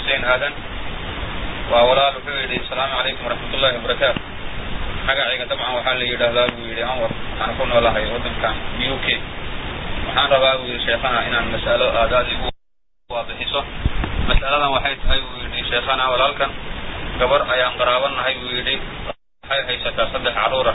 xuseen aadan waa walaal wuxuu yidhi asalaamu calaykum waraxmatullahi wabarakaatu magacayga dabcan waxaa la yidhaahdaa buu yidhi anwar waxaan ku noolahay waddankan u k waxaan rabaa buu yidhi sheekhana inaan mas'alo aadaad igu waabixiso mas'aladan waxay tahay buu yidhi sheekhana walaalkan gabar ayaan qaraabanahay buu yidhi waxay haysataa saddex carruura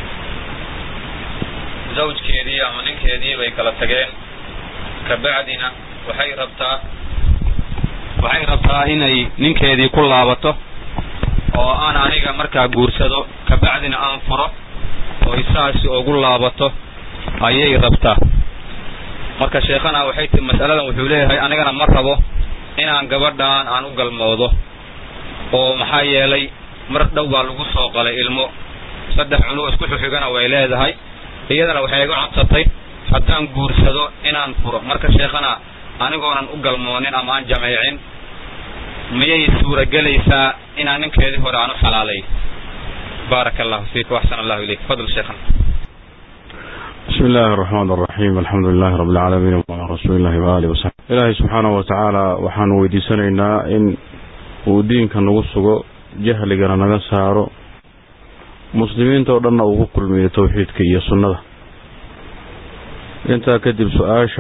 zawjkeedii ama ninkeedii bay kala tageen kabacdina waxay rabtaa waxay rabtaa inay ninkeedii ku laabato oo aan aniga markaa guursado kabacdina aan furo oo isaasi ugu laabato ayay rabtaa marka sheekhana waxay tii mas'aladan wuxuu leeyahay anigana ma rabo inaan gabadhan aan u galmoodo oo maxaa yeelay mar dhow baa lagu soo qalay ilmo saddex cunug isku xuxigana way leedahay iyadana waxay iga codsatay haddaan guursado inaan furo marka sheekhana anigoonan u galmoonin ama aan jameecin miyay suuragelaysaa inaan ninkeedii hore aan u xalaalay baaraka allahu fiik waxsan allahu ilayk fadl sheekhana بسم الله الرحمن الرحيم الحمد لله رب العالمين وعلى رسول الله وآله وسلم إلهي سبحانه وتعالى waxaan weydiisanaynaa in uu diinka nagu sugo jahligana naga saaro muslimiinta oo dhanna uu ku kulmiyo towxiidka iyo sunnada intaa kadib su-aasha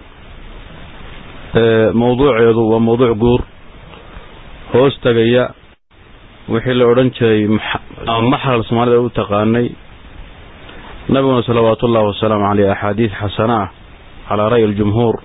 mawduuceedu waa mawduuc guur hoos tagaya wixii la odhan jiray maxral soomaalida u taqaanay nabiguna salawaatu ullahi wasalaamu caleyh axaadiid xasana ah calaa ra'yi aljumhuur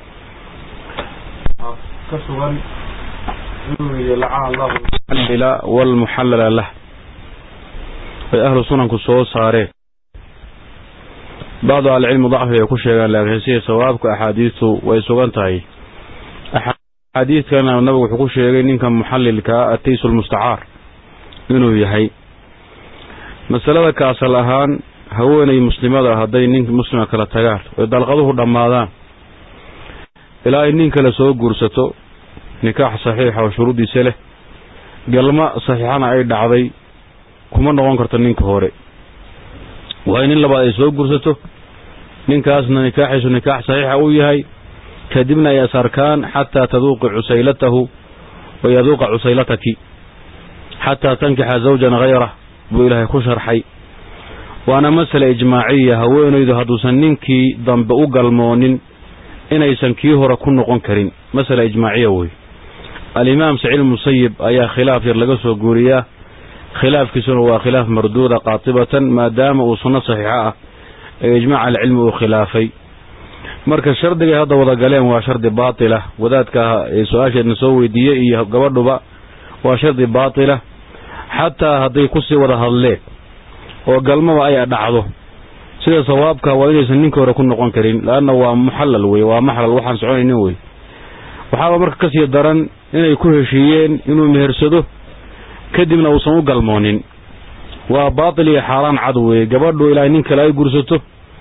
ka sugan inuu yidhi lacana allahu muxallila waalmuxallala lah ay ahlu sunanku soo saareen bacdu ahlicilmi dacfi ay ku sheegaan laakiin sida sawaabka axaadiistu way sugan tahay axaadiidkana nabigu wuxuu ku sheegay ninka muxallilkaa ataysu lmustacaar inuu yahay masalada ka asal ahaan haweenay muslimada hadday nin muslima kala tagaan oy dalqaduhu dhammaadaan ilaa ay nin kale soo guursato nikaax saxiixa oo shuruuddiisa leh galma saxiixana ay dhacday kuma noqon karto ninka hore waa in nin labaad ay soo guursato ninkaasna nikaaxiisu nikaax saxiixa uu yahay kadibna ay asarkaan xataa taduuqi cusaylatahu wa yaduuqa cusaylataki xataa tankixa zawjan hayrah buu ilaahay ku sharxay waana masale ijmaaciya haweenaydu hadduusan ninkii dambe u galmoonin inaysan kii hore ku noqon karin masale ijmaaciya wey alimaam saciid musayib ayaa khilaaf yar laga soo guuriyaa khilaafkiisuna waa khilaaf marduuda qaatibatan maadaama uu sunno saxiixo ah ee ijmaac alcilmi uu khilaafay marka shardigay hadda wada galeen waa shardi baatila wadaadka ee su-aasheedna soo weydiiyey iyo gabadhuba waa shardi baatila xataa hadday kusii wada hadleen oo galmaba ay dhacdo sida sawaabka waa inaysan ninka hore ku noqon karin laanna waa muxallal wey waa maxlal waxaan soconaynin wey waxaaba marka kasii daran inay ku heshiiyeen inuu mehersado kadibna uusan u galmoonin waa baatil iyo xaaraan cad weeye gabadhu ilaa nin kale ay gursato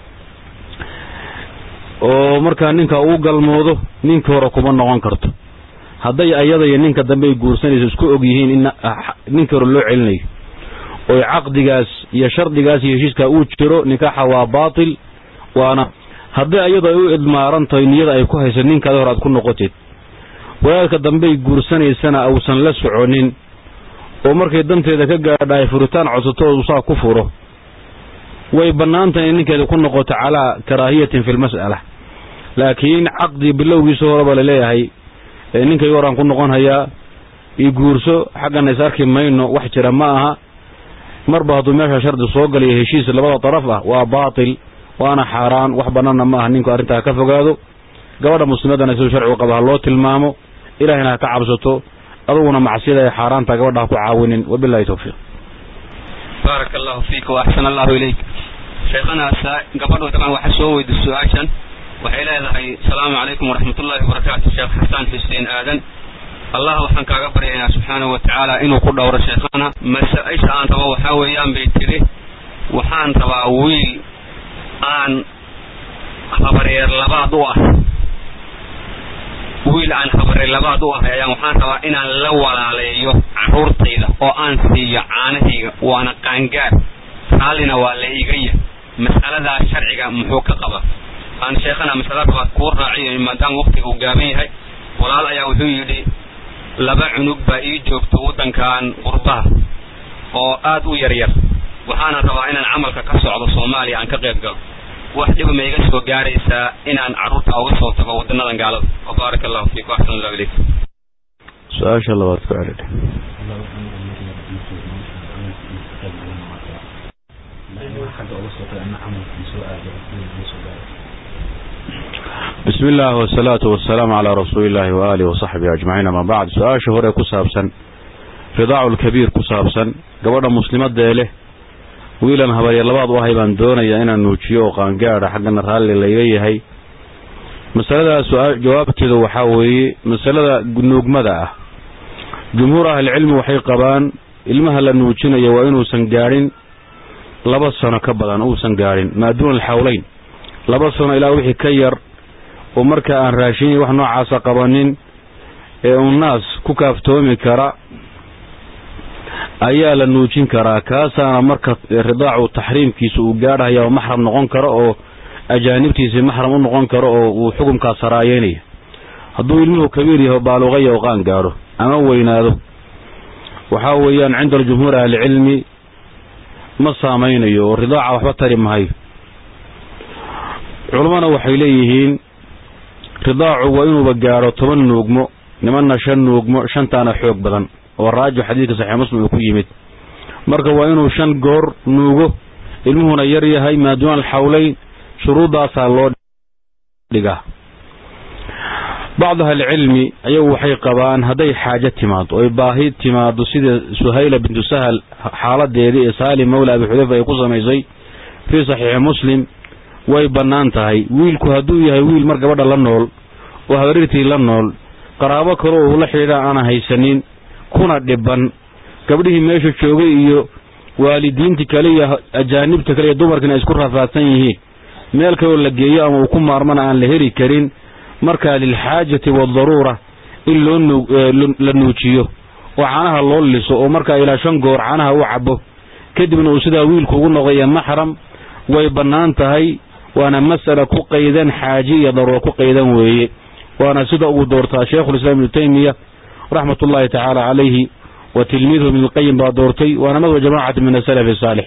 oo markaa ninka uu galmoodo ninka hore kuma noqon karto hadday ayada iyo ninka dambe ay guursanayso isku og yihiin in ninka hore loo celinayo oy caqdigaas iyo shardigaas iyo heshiiskaa uu jiro nikaaxa waa baatil waana haddii ayadu ay u idmaaran tahay niyada ay ku hayso ninkaada hore aad ku noqotid wadaadka dambey guursanaysana uusan la soconin oo markay danteeda ka gaadha ay furitaan codsato saa ku furo way bannaan tahay in ninkeeda ku noqoto calaa karaahiyatin fi lmas'ala laakiin caqdi bilowgiisa horeba laleeyahay ninkayga horaan ku noqon hayaa io guurso xaggana is arki mayno wax jira ma aha marba hadduu meesha shardi soo galayo heshiis labada daraf ah waa baatil waana xaaraan wax bannaanna ma aha ninku arrintaa ka fogaado gabadha muslimadana siduu sharcigu qaba ha loo tilmaamo ilahayna ha ka cabsato aduguna macsiyada ee xaaraanta gabadha ha ku caawinin wabilahi towfiiq baaraka allahu fiika wa axsan allahu ilayk sheekhana gabadhu dabcan waxa soo weydi su-aashan waxay leedahay asalaamu calaykum waraxmatullahi wabarakaatu sheekh xasaan xuseen aadan allah waxaan kaaga baryaynaa subxaanahu watacaala inuu ku dhowro sheekhana masa-isha aan rabo waxaa weeyaan bay tidhi waxaan rabaa wiil aan habareer labaad u ah wiil aan habareer labaad u ahay ayaan waxaan rabaa inaan la walaaleeyo carruurtayda oo aan siiyo caanahayga waana qaangaar raallina waa la iga yah mas'aladaas sharciga muxuu ka qaba aan sheekhana masala rabaa kuu raaciyo maadaama waqtiga uu gaaban yahay walaal ayaa wuxuu yidhi laba cunug baa ii joogto waddankan qurbaha oo aad u yar yar waxaana rabaa inaan camalka ka socdo soomaaliya aan ka qayb galo wax dhiba ma iga soo gaaraysaa inaan carruurta uga soo tago wadanadan gaalada wabaaraka allahu fiikum axsan allahu ilaykum su-aasha labaad ku celin bismi illah wasalaatu wasalaamu calaa rasuuli illaahi waaalihi wasaxbihi ajmaciin ama bacd su-aasha hore ku saabsan ridaacu lkabiir ku saabsan gabadha muslimadee leh wiilan habaryar labaad u ahay baan doonayaa inaan nuujiyo oo qaangaadha xaggana raalli layga yahay masalada jawaabteedu waxaa weeye masalada nuugmada ah jumhuur ahlicilmi waxay qabaan ilmaha la nuujinayo waa inuusan gaadhin laba sano ka badan uusan gaadhin maa duuna alxawleyn laba sano ilaa wixii ka yar oo marka aan raashin wax noocaasa qabanin ee uu naas ku kaaftoomi kara ayaa la nuujin karaa kaasaana marka ridaacu taxriimkiisa uu gaadhaya oo maxram noqon karo oo ajaanibtiisii maxram u noqon karo oo uu xukumkaas saraayeynaya hadduu ilmuhu kabiir yaho baaluqaya oo qaan gaadho ama weynaado waxaa weeyaan cinda aljumhuur ahlicilmi ma saamaynayo oo ridaaca waxba tari mahayo culammana waxay leeyihiin ridaacu waa inuuba gaadho toban nuugmo nimanna shan nuugmo shantaana xoog badan oo raajo xadiidka saxiix muslim uu ku yimid marka waa inuu shan goor nuugo ilmuhuna yar yahay maaduuna alxawleyn shuruuddaasaa loo dhigaa bacdu ahlicilmi ayagu waxay qabaan hadday xaajo timaado oy baahi timaado sida suhayla bintu sahal xaaladeedii ee saalim mawla abi xudayfa ay ku samaysay fii saxiixi muslim way bannaan tahay wiilku hadduu yahay wiil mar gabadha la nool oo habarirtii la nool qaraabo kale oo ula xidhiidha aana haysanin kuna dhiban gabdhihii meesha joogay iyo waalidiintii kale iyo ajaanibta kale iyo dumarkiina ay isku rafaadsan yihiin meel kaloo la geeyo ama uu ku maarmana aan la heli karin markaa lilxaajati waadaruura in loo la nuujiyo oo caanaha loo liso oo markaa ilaa shan goor caanaha u cabo kadibna uu sidaa wiilku ugu noqdaya maxram way bannaan tahay waana mas'ala ku qaydan xaaji iyo daruura ku qaydan weeye waana sida ugu doortaa sheikhulislaam ibnu taymiya raxmat ullaahi tacaala calayhi wa tilmiidhu ibn lqayim baa doortay waana madwa jamaacati min asalafi saalix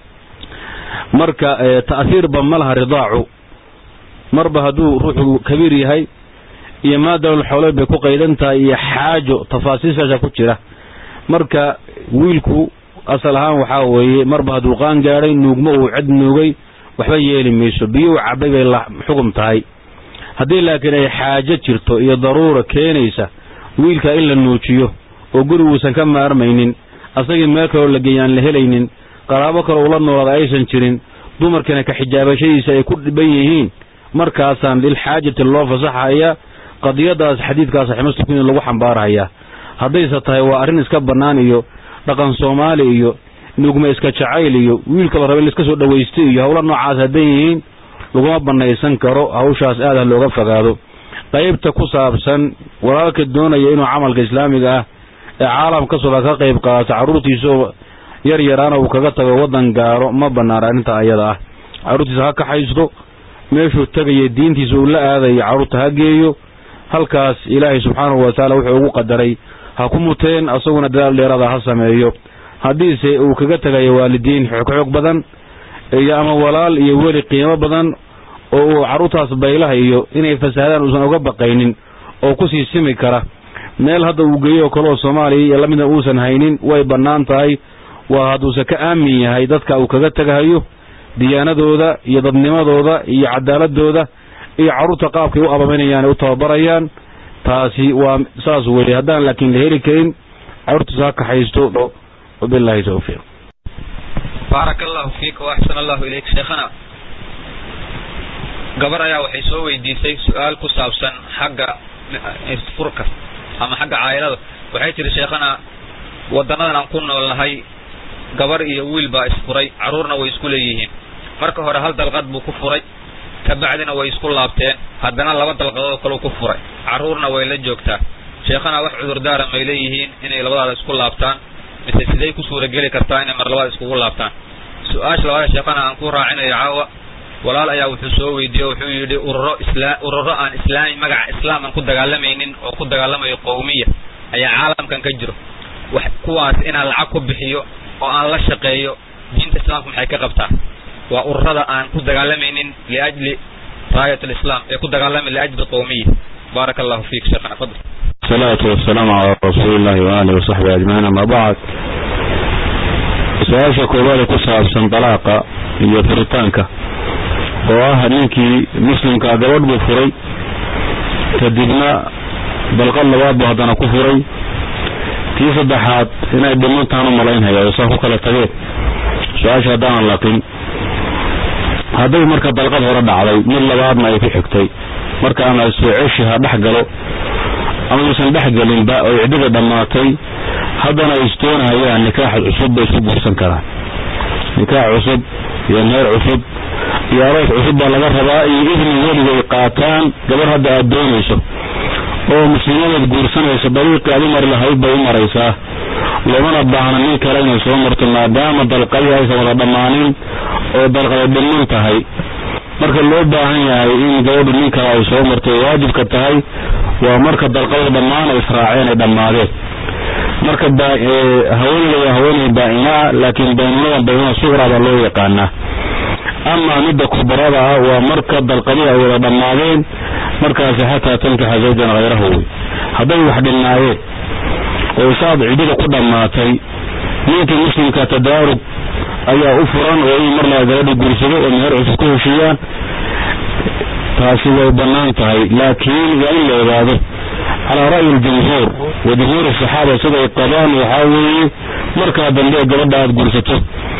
marka ta'hiirba ma laha ridaacu marba hadduu ruuxu kabiir yahay iyo maadaama xowleed bay ku qaydan tahay iyo xaajo tafaasiishaasha ku jira marka wiilku asal ahaan waxaa weeye marba hadduu qaan gaadhay nuugmo uu cid nuugay waxba yeeli mayso biyo uu cabay bay xugum tahay haddii laakiin ay xaajo jirto iyo daruura keenaysa wiilka in la nuujiyo oo guriguusan ka maarmaynin asagii meel kaloo la geeya aan la helaynin qaraabo kaloo ula noolaada aysan jirin dumarkiina ka xijaabashadiisa ay ku dhiban yihiin markaasaan lilxaajati loo fasaxaya qadiyadaas xadiidkaa saxiix muslimku in lagu xambaarhayaa haddayse tahay waa arrin iska bannaan iyo dhaqan soomaali iyo nugma iska jacayl iyo wiilka la raba in laiska soo dhawaysta iyo howla noocaas hadday yihiin laguma bannaysan karo hawshaas aad ha looga fogaado qaybta ku saabsan walaalka doonaya inuu camalka islaamiga ah ee caalamka soba ka qayb qaato carruurtiisaoo yar yaraana uu kaga tago waddan gaaro ma bannaan arrinta ayada ah carruurtiisa ha kaxaysto meeshuu tegaya diintiisa uu la aadayo carruurta ha geeyo halkaas ilaahay subxaanahu watacaala wuxuu ugu qadaray ha ku muteen asaguna dadaal dheerada ha sameeyo haddiise uu kaga tegayo waalidiin xoog badan iyo ama walaal iyo weli qiimo badan oo uu carruurtaas baylaha iyo inay fasaadaan uusan uga baqaynin oo kusii simi kara meel hadda uu geeyo oo kale oo soomaaliya iyo lamida uusan haynin way bannaan tahay waa hadduuse ka aamin yahay dadka uu kaga tegahayo diyaanadooda iyo dadnimadooda iyo cadaaladooda iyo carruurta qaabkay u abaminayaan ee u tababarayaan taasi waa saas weeye haddaan laakiin la heli karin carruurtiisa ha kaxaysto wabilaahi tawfiiq baaraka allahu fiika waaxsan allahu ilayk sheekhana gabar ayaa waxay soo weydiisay su-aal ku saabsan xagga isfurka ama xagga caayilada waxay tihi sheekhana wadanadan aan ku noolnahay gabar iyo wiil baa isfuray carruurna way isku leeyihiin marka hore hal dalqad buu ku furay kabacdina way isku laabteen haddana laba dalqadood kaleu ku furay carruurna way la joogtaa sheekhana wax cudurdaara may leeyihiin inay labadaada isku laabtaan mise siday ku suurageli kartaa inay mar labaad iskugu laabtaan su-aasha labaada sheekhana aan ku raacinayo caawa walaal ayaa wuxuu soo weydiiyey wuxuu yidhi ururo isla ururo aan islaami magaca islaam aan ku dagaalamaynin oo ku dagaalamayo qowmiya ayaa caalamkan ka jiro wax kuwaas inaan lacag ku bixiyo oo aan la shaqeeyo diinta islaamka maxay ka qabtaa waa ururada aan ku dagaalamaynin liajli raayat alislaam ee ku dagaalamay liajli qowmiya baaraka allahu fiik sheekhana fadl الصلاة والسلام على رسول الله وآله وصحبه أجمعين أما بعد su-aasha koowaad ee ku saabsan dalaaqa iyo furitaanka oo ah ninkii muslimkaa gabadh buu furay kadibna dalqad labaad buu haddana ku furay tii saddexaad inay dhimantaan u malaynhaya oo saa ku kala tageen su-aasha haddaanan laqin hadday marka dalqad hore dhacday mid labaadna ay ku xigtay markaana soo ceshi ha dhex galo ama uusan dhex gelinba oo ciddada dhammaatay haddana ay istoonahayaan nikaax cusub bay isku guursan karaan nikaax cusub iyo meer cusub iyo aroos cusub baa laga rabaa iyo idni weligay qaataan gabar hadda aad doonayso oo muslimadeed guursanayso dariiqii aad u mari lahayd bay u maraysaa loomana baahna nin kale inay soo marto maadaama dalqadii aysan wada dhammaanin oo dalqada dhiman tahay marka loo baahan yahay in gabadhu nin kale ay soo marto ay waajibka tahay waa marka dalqada dhammaan ay israaceen ay dhammaadeen marka haweeneyda waa haweeney baa-inaa laakiin baynunada baynuna suqra baa loo yaqaanaa amaa midda kubarada ah waa marka dalqadii ay wada dhammaadeen markaasi xataa tankixa zawjan hayrahu wey hadday wax dhinnaayeen oo saad ciddida ku dhammaatay ninkii muslimka tadaarug ayaa u furan oo in mar laa gabadhi guursado oo meher cusub ku heshiiyaan taasi way bannaan tahay laakiin waa in la ogaado calaa ra'yi aljumhuur wa jumhuur asaxaaba siday qabaan waxaa weeye markaa dambe gabadha aad guursato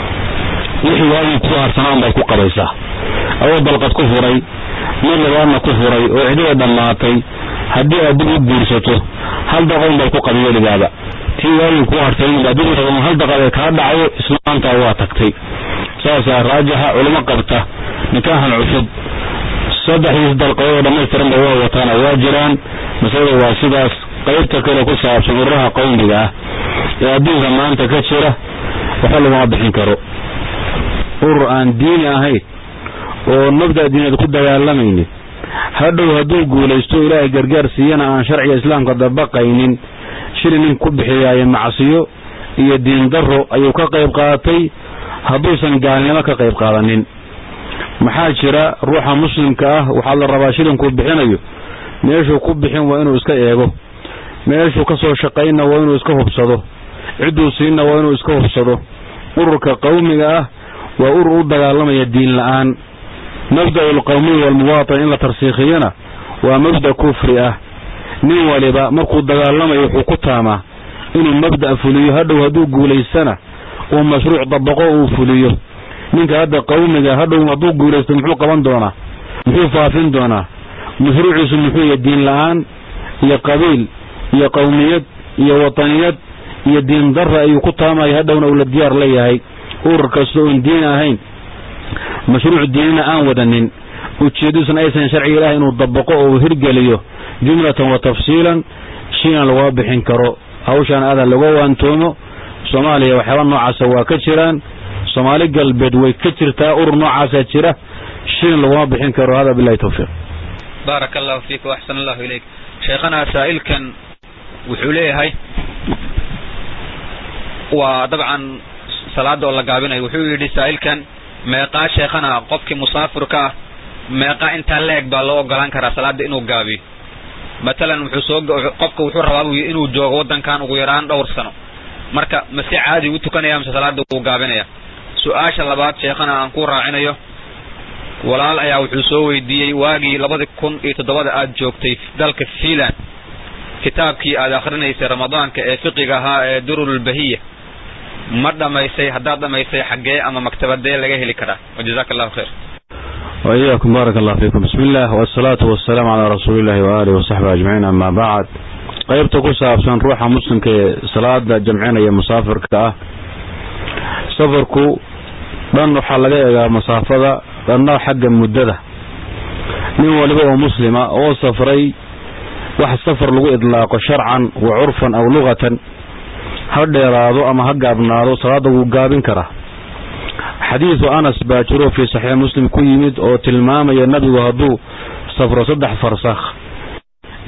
wixii waagii ku harsanaan baad ku qabaysaa adoo dalqad ku furay mid labaadna ku furay oo cidida dhammaatay haddii aad dib u guursato hal daqon baad ku qabi weligaaba tii waagii ku harsayn baa dib u hal daqad ee kaa dhacayo islaantaa waa tagtay saasaa raajixa culimo qabta nikaahan cusub saddexdiis dalqadoo dhammaystiranba waa wataana waa jiraan masalada waa sidaas qaybta kale ku saabsan ururaha qowmiga ah ee adduunka maanta ka jira waxba laguma bixin karo urur aan diini ahayn oo mabda' diineed ku dagaalamaynin hadhow hadduu guulaysto ilaahay gargaar siiyana aan sharciga islaamka dabaqaynin shili nin ku bixiyaaye macsiyo iyo diin darro ayuu ka qayb qaatay hadduusan gaalnimo ka qayb qaadanin maxaa jira ruuxa muslimka ah waxaa la rabaa shilinkuu bixinayo meeshuu ku bixin waa inuu iska eego meeshuu ka soo shaqaynna waa inuu iska hubsado cidduu siinna waa inuu iska hubsado ururka qowmiga ah waa urur u dagaalamaya diin la-aan mabda'u alqowmiya waalmuwaatin in la tarsiikhiyana waa mabda' kufri ah nin waliba markuu dagaalamayo wuxuu ku taamaa inuu mabda' fuliyo hadhow hadduu guulaystana uu mashruuc dabaqo uu fuliyo ninka hadda qowmiga hadhow hadduu guulaysto muxuu qaban doonaa muxuu faafin doonaa mashruuciisu muxuu yahay diin la-aan iyo qabiil iyo qowmiyad iyo wataniyad iyo diin darra ayuu ku taamaya hadhowna uu la diyaar la yahay urur kasta oon diin ahayn mashruuc diinina aan wadanin ujeeddadiisuna aysan sharciga ilahay inuu dabaqo oo uu hirgeliyo jumlatan wa tafsiilan shiina laguma bixin karo hawshaan aadan laga waantoomo soomaaliya waxyaaba noocaasa waa ka jiraan soomaali galbeed way ka jirtaa urur noocaasaa jira shiin laguma bixin karo hada bilahi tawfiiq baaraka allahu fiik waxsan allahu ilayk sheekhana saa'ilkan wuxuu leeyahay waa dabcan salaada oo la gaabinayo wuxuu yidhi saa'ilkan meeqaa sheekhana qofkii musaafirka ah meeqaa intaa la eg baa loo ogolaan karaa salaada inuu gaabiyo matalan wuxuu soo qofka wuxuu rabaa buu inuu joogo waddankan ugu yaraan dhowr sano marka mase caadi u tukanaya mase salaada wuu gaabinaya su-aasha labaad sheekhana aan ku raacinayo walaal ayaa wuxuu soo weydiiyey waagii labadi kun iyo toddobada aad joogtay dalka fiinland kitaabkii aad akhrinaysay ramadaanka ee fiqiga ahaa ee durulbahiya ma dhamaysay haddaad dhamaysay xaggee ama maktabadee laga heli karaa wajazaka allahu khayr وإياكم بارك الله فيكم بسم الله والصلاة والسلام على رسول الله وآله وصحبه أجمعين أما بعد qaybta ku saabsan ruuxa muslimka ee salaada jamcinaya musaafirka ah safarku dhan waxaa laga eegaa masaafada dhanna xagga muddada nin waliba oo muslima oo safray wax safar lagu idlaaqo sharcan wa curfan aw luqatan ha dheeraado ama ha gaabnaado salaada wuu gaabin karaa xadiidu anas baa jiro fii saxiix muslim ku yimid oo tilmaamaya nabigu hadduu safro saddex farsakh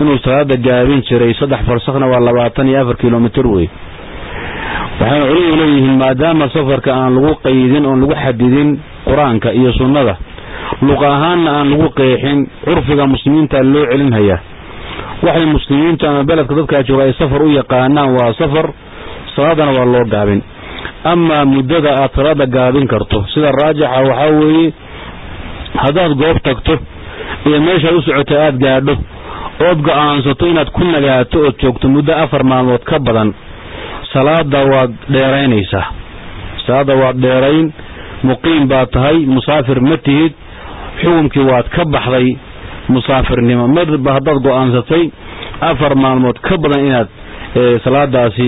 inuu salaada gaabin jiray saddex farsakna waa labaatan iyo afar kilomitr wey waxayna culimadu leeyihiin maadaama safarka aan lagu qaydin oon lagu xadidin qur-aanka iyo sunnada luq ahaanna aan lagu qeexin curfiga muslimiinta loo celinhayaa waxay muslimiintu ama beledka dadkaa jooga ay safar u yaqaanaan waa safar salaadana waa loo gaabin amaa muddada aad salaada gaabin karto sida raajixa waxaa weeye haddaad goob tagto iyo meeshaad u socota aad gaadho ood go-aansato inaad ku nagaato ood joogto muddo afar maalmood ka badan salaada waad dheeraynaysaa salaada waad dheerayn muqiim baad tahay musaafir ma tihid xukumkii waad ka baxday musaafirnimo marba haddaad go-aansatay afar maalmood ka badan inaad salaadaasi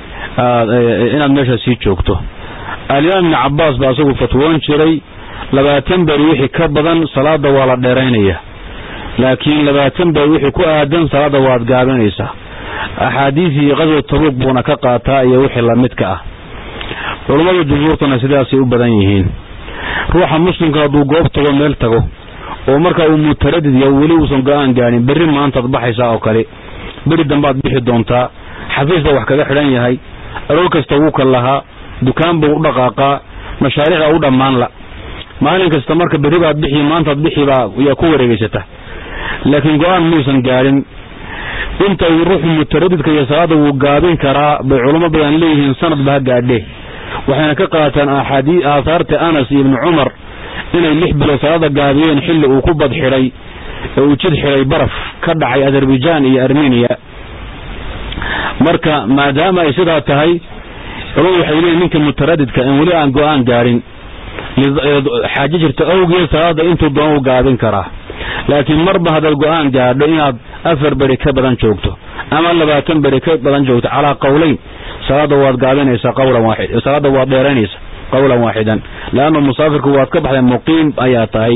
inaad meesha sii joogto alimaam ibni cabaas baa isagu fatwoon jiray labaatan beri wixii ka badan salaada waa la dheeraynaya laakiin labaatan beri wixii ku aadan salaada waad gaabinaysaa axaadiisii qaswa tabuuq buuna ka qaataa iyo wixii lamidka ah culummada jumhuurtuna sidaasay u badan yihiin ruuxa muslimka hadduu goob tago meel tago oo marka uu mutaradid yahay weli uusan go-aan gaarin berri maantaad baxaysaa oo kale beri dambaad bixi doontaa xafiis baa wax kaga xidhan yahay aroor kasta wuu ka lahaa dukaan buu u dhaqaaqaa mashaariicda u dhammaan la maalin kasta marka berri baad bixi maantaad bixi baa yaa ku wareegaysata laakiin go-aan muusan gaadhin inta uu ruuxu mutaradidka iyo salaada wuu gaabin karaa bay culamo badan leeyihiin sanadba ha gaadhe waxayna ka qaataan axaadii aahaarta anas iyo ibni cumar inay lix bilood salaada gaabiyeen xilli uu ku bad xidhay ee uu jid xidhay baraf ka dhacay azerbaijan iyo armeniya marka maadaama ay sidaa tahay culamadu waxay leeyihin ninka mutaradidka in weli aan go-aan gaadhin xaajo jirta awgeed salaada intuu doona u gaabin karaa laakiin marba haddaad go-aan gaadho inaad afar beri ka badan joogto ama labaatan beri ka badan joogto calaa qowleyn salaada waad gaabinaysaa qawlan waaxid salaada waad dheeraynaysaa qawlan waaxidan leanna musaafirku waad ka baxday muqiim ayaa tahay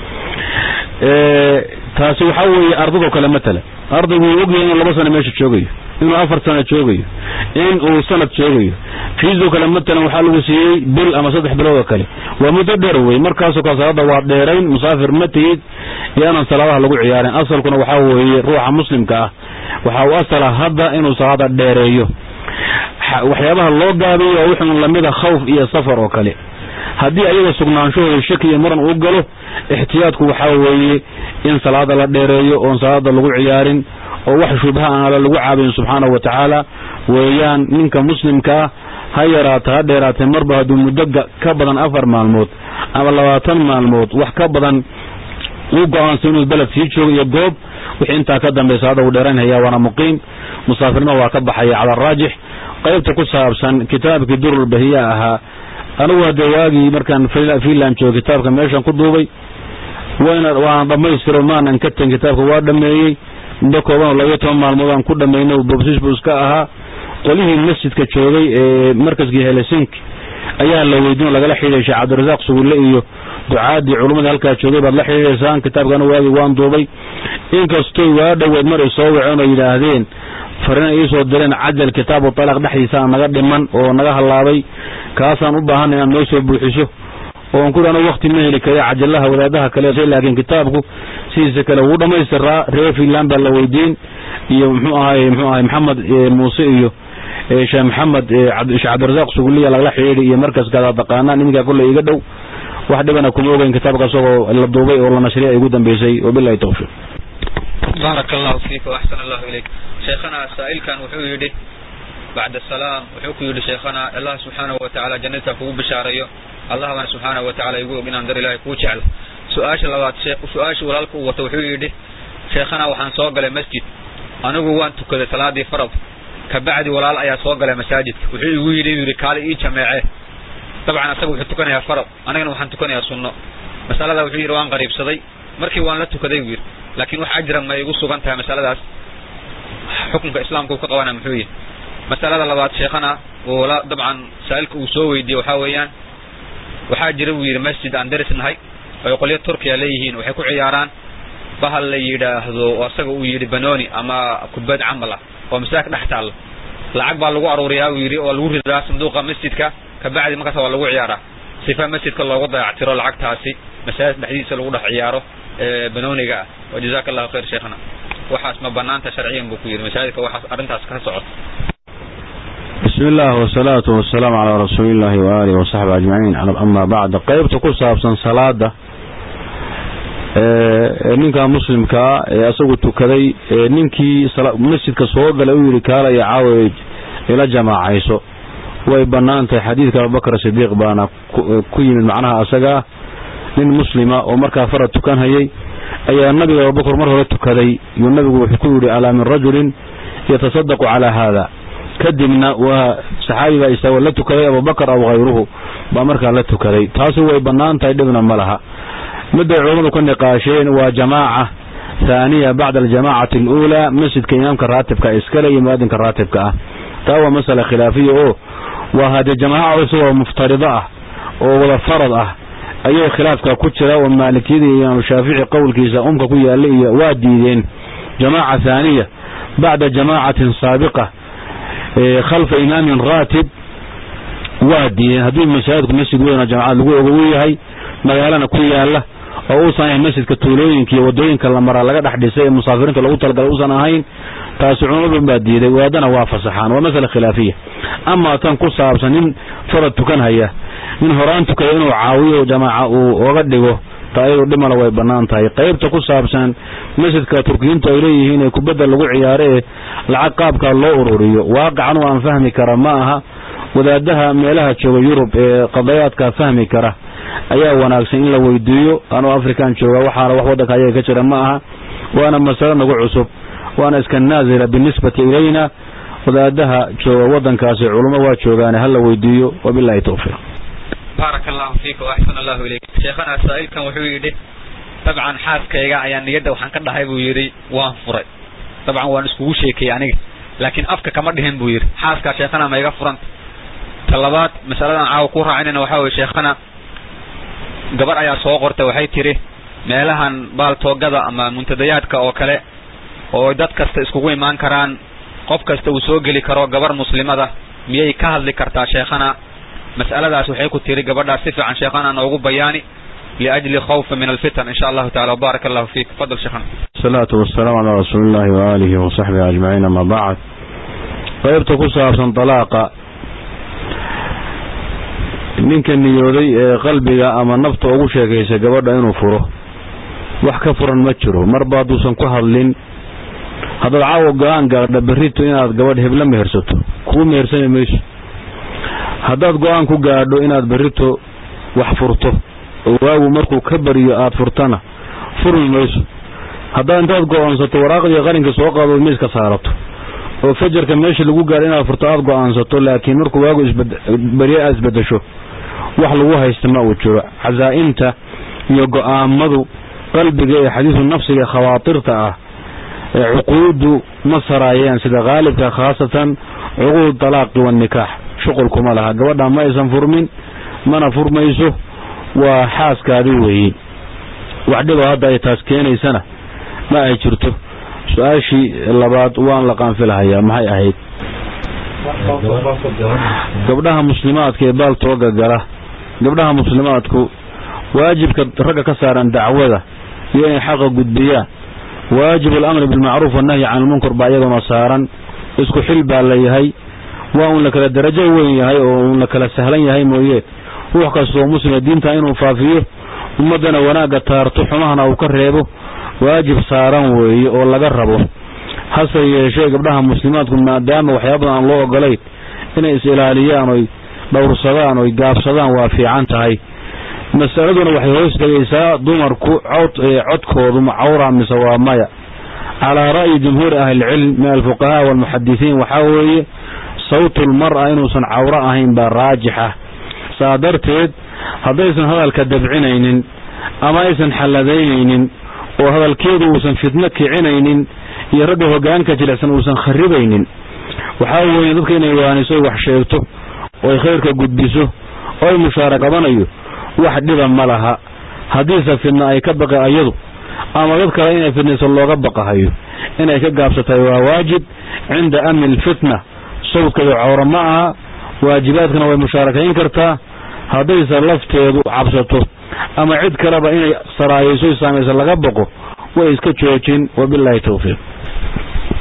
taasi waxaa weeye ardadoo kale matala ardaygu wuu ogyahay inuu laba sano meesha joogayo inuu afar sano joogayo in uu sanad joogayo fiisoo kale matalan waxaa lagu siiyey bil ama saddex bilood oo kale waa muddo dheer wey markaasoo kale salaada waad dheerayn musaafir ma tihid iyo inaan salaadaha lagu ciyaarin asalkuna waxaa weeye ruuxa muslimka ah waxaa u asala hadda inuu salaada dheereeyo waxyaabaha loo gaabiyo waa wixun lamida khawf iyo safar oo kale haddii ayaga sugnaanshahooda shaki iyo muran uu galo ixtiyaadku waxaa weeye in salaada la dheereeyo oon salaada lagu ciyaarin oo wax shubha aan alla lagu caabiyin subxaanahu wa tacaala weeyaan ninka muslimka ah ha yaraata ha dheeraatee marba hadduu muddo ka badan afar maalmood ama labaatan maalmood wax ka badan uu go-aansa inuu beled sii joogo iyo goob wixii intaa ka dambeya salaada uu dheeraynhaya waana muqiim musaafirnima waa ka baxaya cala araajix qaybta ku saabsan kitaabkii durulbahiya ahaa anigu hadee waagii markaan finland joogo kitaabka meeshan ku duubay waana dhammaystiro maanan ka tegin kitaabka waa dhameeyey muddo kooban oo labayo toban maalmood aan ku dhamaynay bobsis buu iska ahaa qolihii masjidka joogay ee markaskii helsinki ayaa la weydiin oo lagala xidhiidhay sheekh cabdirasaaq sugulle iyo ducaadii culummadii halkaa joogay baad la xidhiidhaysaan kitaabkana waagii waan duubay inkastoy waa dhoweed mar ay soo waceen oo yidhaahdeen farina iisoo direen cajal kitaabu talaaq dhexdiisaa naga dhiman oo naga hallaabay kaasaan u baahanay inaad noo soo buuxiso oon ku anu wakti ma heli kara cajalaha wadaadaha kale laakiin kitaabku sidiisa kale wuu dhamaystiraa reer finland baa la weydiin iyo mxuu ahay mxuu ahay maxamed muuse iyo sheekh maxamed sheekh cabdirasaaq suguliya lagala xidhiidhi iyo markaskaada taqaanaan iminkaa kolley iga dhow wax dhibana kuma ogeyn kitaabka isagoo la duubay oo la nashriyay ay ugu dambeysay wabilahi tawfiiq baaraka allahu fiika waxsan allahu ilayk sheekhana saa'ilkan wuxuu yidhi bacda salaam wuxuu ku yidhi sheekhana allah subxaanahu wa tacaala jannadka kugu bishaarayo allah bana subxaanahu wa tacala igu og inaan dar ilahay kuu jeclo su-aasha labaad su-aasha walaalka uu wato wuxuu yidhi sheekhana waxaan soo galay masjid anigu waan tukaday salaadii farad kabacdi walaal ayaa soo galay masaajidka wuxuu igu yidhi yidhi kaali ii jameece dabcan asaga wuxuu tukanayaa farad anigana waxaan tukanayaa sunno masalada wuxuu yidhi waan qariibsaday markii waan la tukaday buu yidhi laakiin wax ajra ma igu sugan tahay masaladaas xukunka islaamka uu ka qabana muxuu yihi masalada labaad sheekhana oo dabcan saa'ilka uu soo weydiiyey waxaa weeyaan waxaa jira buu yidhi masjid aan daris nahay oy qolyo turkiya leeyihiin waxay ku ciyaaraan bahal la yidhaahdo oo asaga uu yidhi banoni ama kubad camal ah oo masaajidka dhex taalla lacag baa lagu aruuriyaa buu yidhi oo lagu ridaa sanduuqa masjidka kabacdi markaas waa lagu ciyaaraa sifa masjidka loogu dayactiro lacagtaasi masaajid dhexdiisa lagu dhex ciyaaro banoniga ah wa jazaka allahu khayr sheekhana waxaas ma banaanta sharciyan buu ku yidhi masaajidka waxaas arrintaas ka socoto bismi illah wasalaatu wasalaamu calaa rasuulillahi waaalihi wasaxbi ajmaciin amaa bacd qeybta ku saabsan salaada ninka muslimkaa ee asagu tukaday ninkii masjidka soo galay u yidhi kaalaya caawa ila jamaacayso way bannaan tahay xadiidka abubakar sidiiq baana ku yimid macnaha asagaa nin muslima oo markaa farad tukan hayay ayaa nabiga abubakar mar hore tukaday yuu nabigu wuxuu ku yidhi alaa min rajulin yatasadaqu calaa haada kadibna waa saxaabi baa isagoo la tukaday abubakar aw hayruhu baa markaa la tukaday taasi way bannaan tahay dhibna ma laha midday culammadu ka niqaasheen waa jamaaca thaaniya bacda aljamaacati aluulaa masjidka imaamka raatibka iskale iyo muaadinka raatibka ah taa waa masala khilaafiya oo waa haddee jamaaca isagoo muftarido ah oo wada farad ah ayay khilaafka ku jira oo maalikiyada iyo imaam shaafici qowlkiisa umka ku yaalla iyo waa diideen jamaaca thaaniya bacda jamaacatin saabiqa khalfa imaamin raatib waa diideen haddii masaajidku masjid weyn jamacad lagu ogo u yahay magaalana ku yaala oo uusan ahayn masjidka tuulooyinka iyo wadooyinka la maraa laga dhex dhisay ee musaafiriinta lagu talagalay uusan ahayn taasi culamadu baa diiday waadana waa fasaxaan waa masala khilaafiya amaa tan ku saabsan nin farad tukan haya nin horaan tukaya inuu caawiyo jamaaca uu oga dhigo taa iyadu dhimala way bannaan tahay qaybta ku saabsan masjidka turkiyiintu ay leeyihiin ee kubadda lagu ciyaaro ee lacag qaabkaa loo ururiyo waaqacan waan fahmi kara ma aha wadaadaha meelaha jooga yurub ee qadayaadka fahmi kara ayaa wanaagsan in la weydiiyo anuu afrikan jooga waxaana wax waddanka ayaga ka jira ma aha waana masalo nagu cusub waana iska naasila binisbati ilayna wadaadaha jooga waddankaasi culummo waa joogaane hala weydiiyo wabilahi towfiiq baaraka allahu fiika waaxsan allahu ilayk sheekhana saa-ilkan wuxuu yidhi dabcan xaaskayga ayaa niyadda waxaan ka dhahay buu yidhi waan furay dabcan waan iskugu sheekayey aniga laakiin afka kama dhihin buu yidhi xaaskaa sheekhana ma iga furanta ta labaad masaladan caawa ku raacinayna waxaa weye sheekhana gabar ayaa soo qortay waxay tidhi meelahan baaltoogada ama muntadayaadka oo kale oo dad kasta iskugu imaan karaan qof kasta uu soo geli karo gabar muslimada miyay ka hadli kartaa sheekhana mas'aladaas waxay ku tiri gabadhaas si fiican sheekhana noogu bayaani liajli khawfa min alfitan insha allahu tacala wabaaraka allahu fiik fadal sheekhana asalaatu wasalaamu calaa rasuulillahi waaalihi wasaxbihi ajmaciin ama bacd qaybta ku saabsan dalaaqa ninka niyooday ee qalbiga ama nafta ugu sheekaysa gabadha inuu furo wax ka furan ma jiro marba hadduusan ku hadlin haddaad caawa go-aan gaadha berrito inaad gabadh hebla mehersato kuu mehersani mayso haddaad go-aan ku gaadho inaad berrito wax furto oo waagu markuu ka bariyo aad furtana furmi mayso haddaad intaad go-aansato waraaqdii qarinka soo qaado miiska saarato oo fajarka meesha lagu gaadho inaad furto aad go-aansato laakiin markuu waagu isberiye aad isbedesho wax lagu haysta ma uu jiro casaa-imta iyo go-aamadu qalbiga ee xadiisu nafsiga khawaatirta ah ee cuquudu ma saraayeen sida khaalibka khaasatan cuquud talaaqi wanikaax shuqulkuma laha gabadha ma aysan furmin mana furmayso waa xaaskaadi weeyi wax dhibo hadda ay taas keenaysana ma ay jirto su-aashii labaad waan la qaanfilahayaa maxay ahayd gabdhaha muslimaadka ee baaltooga gala gabdhaha muslimaadku waajibka ragga ka saaran dacwada iyo inay xaqa gudbiyaan waajibu alamri bilmacruuf wannahyi can ilmunkar baa iyaguna saaran isku xil baa la yahay waa uun la kala darajo weyn yahay oo uun la kala sahlan yahay mooye ruux kastoo muslima diinta inuu faafiyo ummaddana wanaagga taarto xumahana uu ka reebo waajib saaran weeye oo laga rabo hase yeeshee gabdhaha muslimaadku maadaama waxyaabadan aan loo ogolayn inay is ilaaliyaan oy dhowrsadaan oy gaabsadaan waa fiican tahay masaladuna waxay hoos tegaysaa dumarku cod codkoodu macawra mise waa maya calaa ra'yi jumhuuri ahlilcilm min alfuqahaa waalmuxadisiin waxaa weeye sawtulmar'a inuusan cawro ahayn baa raajixa saa darteed haddaysan hadalka dabcinaynin ama aysan xalladaynaynin oo hadalkeedu uusan fitno kicinaynin iyo ragga hoggaanka jilicsan uusan kharibaynin waxaa weeye dadka inay waaniso wax sheegto ooy khayrka gudbiso ooy mushaara qabanayo wax dhiba ma laha haddiise fidna ay ka baqi ayadu ama dad kale inay fidnayso looga baqahayo inay ka gaabsatahay waa waajib cinda amni alfitna sawdkeedu cawro ma aha waajibaadkana way mushaarakayn kartaa haddayse lafteedu cabsato ama cid kaleba inay saraayayso saamaysa laga baqo way iska joojin wabilaahi tawfiiq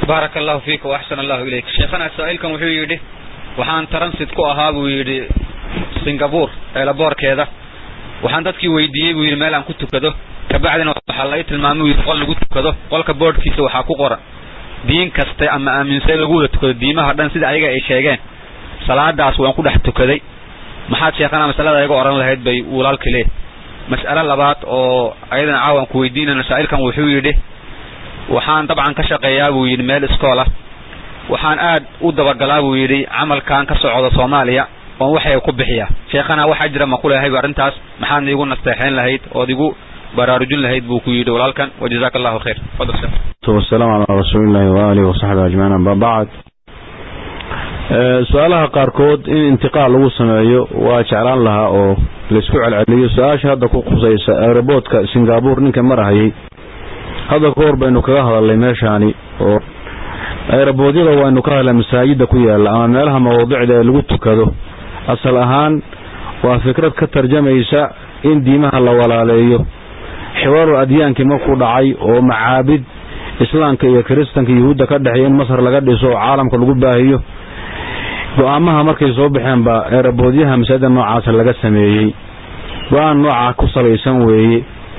baaraka allahu fiika waaxsan allahu ilayk sheekhana saa-ilkan wuxuu yidhi waxaan transit ku ahaa buu yidhi singapore eelaboorkeeda waxaan dadkii weydiiyey buu yidhi meel aan ku tukado kabacdina waxaa lai tilmaamay buu yidhi qol lagu tukado qolka boodhkiisa waxaa ku qoran diin kaste ama aaminsan lagu wada tukado diimaha dhan sida ayaga ay sheegeen salaadaas waan ku dhex tukaday maxaad sheekhana masalada iga oran lahayd bay walaalka leeh mas'alo labaad oo ayadana caawan ku weydiinayna saa-ilkan wuxuu yidhi waxaan dabcan ka shaqeeyaa buu yidhi meel iskoola waxaan aad u dabagalaa buu yidhi camalkan ka socda soomaaliya oon waxay ku bixiyaa sheekhana waxaa jira ma kulehayba arrintaas maxaadna igu nasteexayn lahayd ood igu baraarujin lahayd buu ku yidhi walaalkan wajazaaka allahu khayr fadal sheekh wasalaamu calaa rasuulillahi waaalihi wasaxbi ajmaciin amba bacd su-aalaha qaarkood in intiqaal lagu sameeyo waa jeclaan lahaa oo laysku celceliyo su-aasha hadda ku khusaysa aeroboortka singapore ninka marahayay hadda ka hor baynu kaga hadalnay meeshaani oo aeroboodyada waynu ka hadlay masaajida ku yaalla ama meelaha mawaadicda ee lagu tukado asal ahaan waa fikrad ka tarjamaysa in diimaha la walaaleeyo xiwaarul adyaankii markuu dhacay oo macaabid islaamka iyo kiristanka yuhuudda ka dhexeeya in masar laga dhiso oo caalamka lagu baahiyo go-aamaha markay soo baxeen baa eeraboodyaha masaajida noocaasa laga sameeyey go-aan noocaa ku salaysan weeye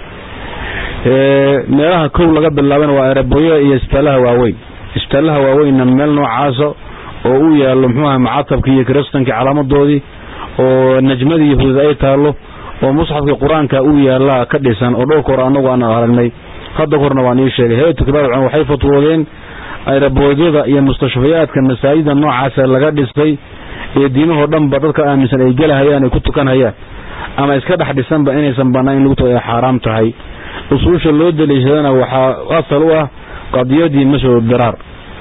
meelaha kow laga bilaabana waa eeraboodyaha iyo isbitaalaha waaweyn isbitaalaha waaweynna meel noocaasa oo u yaallo muxuu aha macatabkii iyo kiristankii calaamadoodii oo najmadii yahuud ay taallo oo musxafkii qur-aanka u yaallaa ka dhisan oo dhowrka hor annagu aan aragnay hadda horna waan ii sheegay hay-atu kibaar culama waxay fatwoodeen aeraboodyada iyo mustashfayaadka masaajida noocaasa laga dhisay ee diimahoo dhanba dadka aaminsan ay gelahayaan ay ku tukanhayaan ama iska dhex dhisanba inaysan bannaan in lagu tuka ay xaaraam tahay usuusha loo daliishadana waxaa asal u ah qadiyadii masjid diraar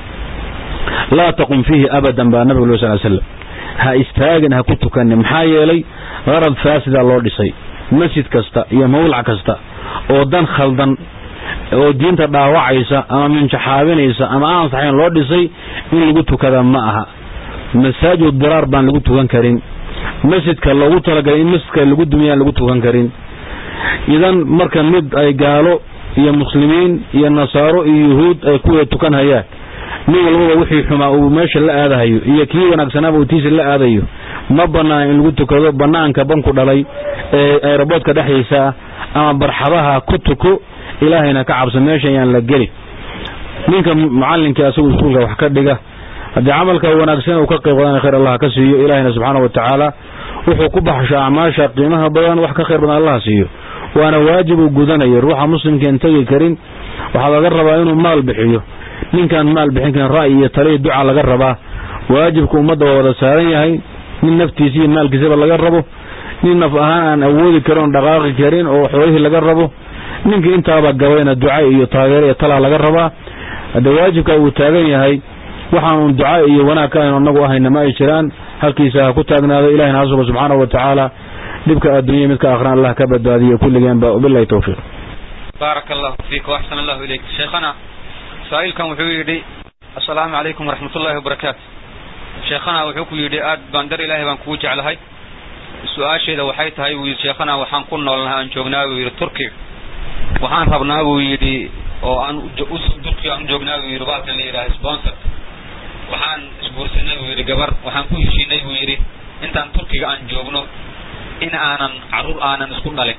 laa taqum fiihi abadan baa nabiga ul sal slam ha istaagin ha ku tukanin maxaa yeelay qarad faasida loo dhisay masjid kasta iyo mawlac kasta oo dan khaldan oo diinta dhaawacaysa ama minjaxaabinaysa ama aan saxayn loo dhisay in lagu tukada ma aha masaajid diraar baan lagu tukan karin masjidka loogu talagalay in masjidka lagu dumiyaan lagu tukan karin idan marka mid ay gaalo iyo muslimiin iyo nasaaro iyo yuhuud ay kuwada tukan hayaan nin walbaba wixii xumaa uu meesha la aadahayo iyo kii wanaagsanaaba uu tiisa la aadayo ma bannaan in lagu tukado bannaanka banku dhalay ee aeroboodka dhexdiisa ah ama barxadaha ku tuko ilaahayna ka cabso meesha ayaan la gelin ninka mucallinkii asagu iskuulka wax ka dhiga haddii camalka wanaagsan uu ka qayb qadan khayr allah ka siiyo ilaahayna subxaana wa tacaala wuxuu ku baxsho acmaasha qiimaha badan wax ka khayr badan allah siiyo waana waajib uu gudanayo ruuxa muslimkaan tegi karin waxaa laga rabaa inuu maal bixiyo ninkaan maal bixin karin ra'yi iyo taliya duca laga rabaa waajibka ummadda waa wada saaran yahay nin naftiisa iyo maalkiisaba laga rabo nin naf ahaan aan awoodi karin oon dhaqaaqi karin oo xoolihii laga rabo ninkii intaaba gabayna duca iyo taageero iyo talaa laga rabaa hadde waajibka uu taagan yahay waxaanuun duca iyo wanaag ka aynu annagu ahayna ma ay jiraan halkiisa ha ku taagnaado ilahina ha sugo subxaanahu wa tacaala dhibka adduunya midka akhran allah ka badbaadiyo kulligeenba wabilahi towfiiq baaraka allahu fiik waxsan allahu ilayk sheekhana saa-ilkan wuxuu yidhi assalaamu calaykum waraxmatullahi wabarakaatu sheekhana wuxuu ku yidhi aad baan dar ilaahay baan kugu jeclahay su-aasheeda waxay tahay buu yidhi sheekhana waxaan ku noolnahay aan joognaa buu yidhi turkiga waxaan rabnaa buu yidhi oo aan turkiga aan joognaa buu yidhi baalkan la yidhaha sponsor waxaan isguursanay buu yidhi gabar waxaan ku heshiinay buu yidhi intaan turkiga aan joogno in aanan carruur aanan isku dhalin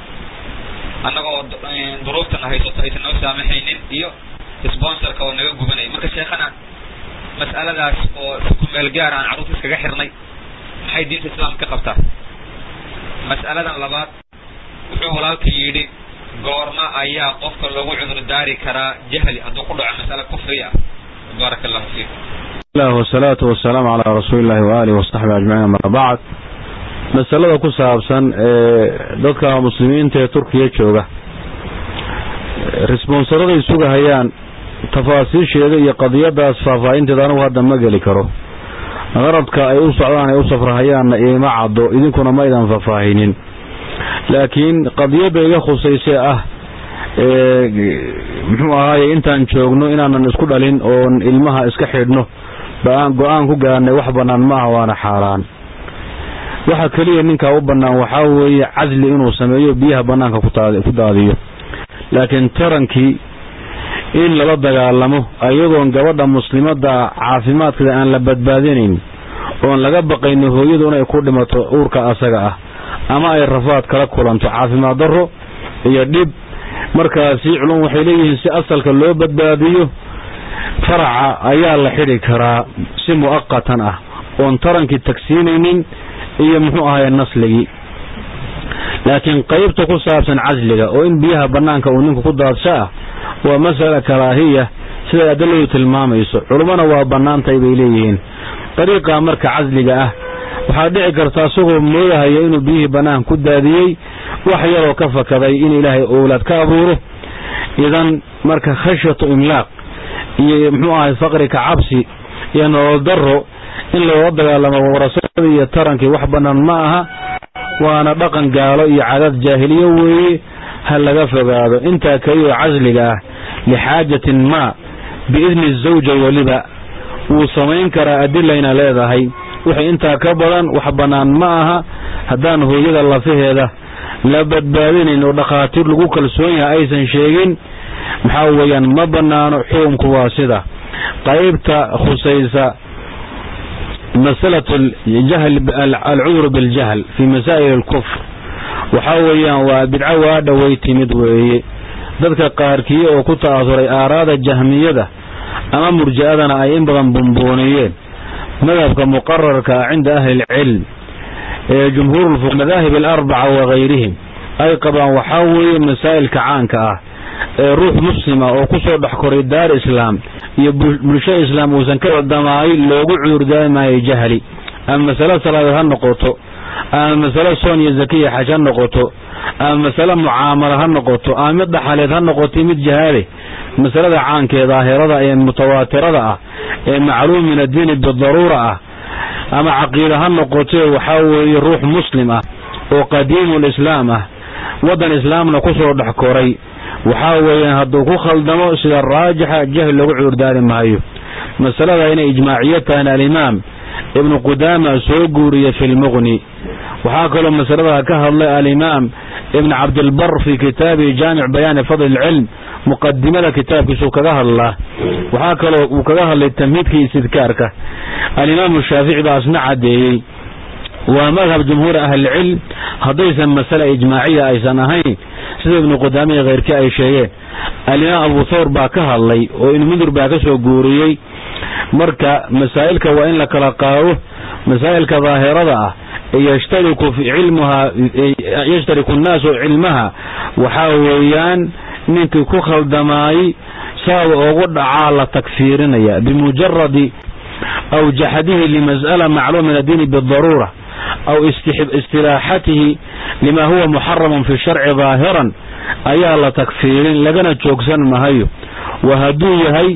annagoo duruuftana haysato aysan noo saamaxaynin iyo sponsorka oo naga gubanaya marka sheekhana mas'aladaas oo ku meel gaar aan carruurta iskaga xirnay maxay diinta islaamka ka qabtaa mas'aladan labaad wuxuu walaalka yidhi goorma ayaa qofka loogu cudur daari karaa jahli hadduu ku dhaco mas'ale kufri ah baaraka allahu fiikum lah wasalaatu wasalaamu calaa rasuulillahi waaalihi wasaxbi ajmaciin ama bacd masalada ku saabsan ee dadka muslimiinta ee turkiya jooga responsaraday sugahayaan tafaasiisheeda iyo qadiyadaas faahfaahinteeda anigu hadda ma geli karo qaradka ay u socdaan ay u safrahayaanna iima caddo idinkuna ma ydan faahfaahinin laakiin qadiyadda iga khusayse ah muxuu ahaaye intaan joogno inaanan isku dhalin oon ilmaha iska xidhno ba-aan go-aan ku gaarnay wax bannaan ma aha waana xaaraan waxa keliya ninkaa u bannaan waxaa weeye casli inuu sameeyo biyaha bannaanka ku daadiyo laakiin tarankii in lala dagaalamo iyadoon gabadha muslimadda caafimaadkeeda aan la badbaadinayn oon laga baqayno hooyadu inay ku dhimato uurka asaga ah ama ay rafaad kala kulanto caafimaad darro iyo dhib markaasi culum waxay leeyihiin si asalka loo badbaadiyo faraca ayaa la xidhi karaa si mu'aqatan ah oon tarankii tagsiinaynin iyo muxuu ahaye nasligii laakiin qaybta ku saabsan casliga oo in biyaha bannaanka uu ninku ku daadsho ah waa masala karaahiya siday adiladu tilmaamayso culummona waa bannaantay bay leeyihiin dariiqa marka casliga ah waxaa dhici karta isagoo moodahaya inuu biyihii bannaan ku daadiyey wax yaroo ka fakaday in ilaahay owlaad ka abuuro idan marka khashyatu imlaaq iyo muxuu ahay faqri ka cabsi iyo nolol darro in loola dagaalamo warasadii iyo tarankii wax bannaan ma aha waana dhaqan gaalo iyo cadaad jaahiliye weeye ha laga fogaado intaa keliyaoo casliga ah lixaajatin maa biidni zawja weliba wuu samayn karaa adilayna leedahay wixii intaa ka badan wax bannaan ma aha haddaan hooyada lafaheeda la badbaadinayn oo dhakhaatiir lagu kalsoon yahay aysan sheegin maxaa weeyaan ma bannaano xukumku waa sida qaybta khusaysa masalatu alcudur biljahl fii masaa'il alkufr waxaa weeyaan waa bidco waa dhoway timid weeye dadka qaarkii oo ku ta'asuray aaraada jahmiyada ama murji'adana ay in badan bumbuuniyeen madhabka muqararka ah cinda ahli ilcilm ee jumhuur madaahib alarbaca wagayrihim ay qabaan waxaa weeye masaa'ilka caanka ah ee ruux muslima oo ku soo dhex koray daar islaam iyo bulsho islaam uusan ka codamaay loogu cudurdaari maayo jahli ama masale salaadeed ha noqoto ama masale soon iyo zakiya xaj ha noqoto ama masale mucaamalo ha noqoto ama mid dhaxaleed ha noqoto mid jahaade masalada caankeeda daahirada ee mutawaatirada ah ee macluum min addiini bidaruura ah ama caqiida ha noqotee waxaa weeye ruux muslim ah oo qadiimu lislaam ah waddan islaamna ku soo dhex koray waxaa weeyaan hadduu ku khaldamo sida raajixa jahli loogu cudurdaari maayo masalada inay ijmaaciyo tahan alimaam ibnu qudaama soo guuriya fi lmuqni waxaa kaloo masalada ka hadlay alimaam ibn cabdilbar fii kitaabihi jaamic bayaani fadli ilcilm muqadimada kitaabkiisuu kaga hadlaa waxaa kaloo uu kaga hadlay tamhiidkii istidkaarka alimaamu shaafici baa asna caddeeyey waa madhab jumhuuri ahlilcilm haddaysan masale ijmaaciya aysan ahayn sida ibnu qudaamiya kheyrkii ay sheegeen alimaam abu thawr baa ka hadlay oo ibnu mundur baa ka soo guuriyey marka masaa'ilka waa in la kala qaado masaa'ilka daahirada ah yashtariku cilmuhaa yashtariku nnaasu cilmaha waxaa weeyaan ninkii ku khaldamaayey saaba ugu dhacaa la takfiirinaya bimujaradi aw jaxadihi limas'ala macluum min addiini bidaruura aw istilaaxatihi lima huwa muxaramun fi sharci daahiran ayaa la takfiirin lagana joogsan mahayo wa hadduu yahay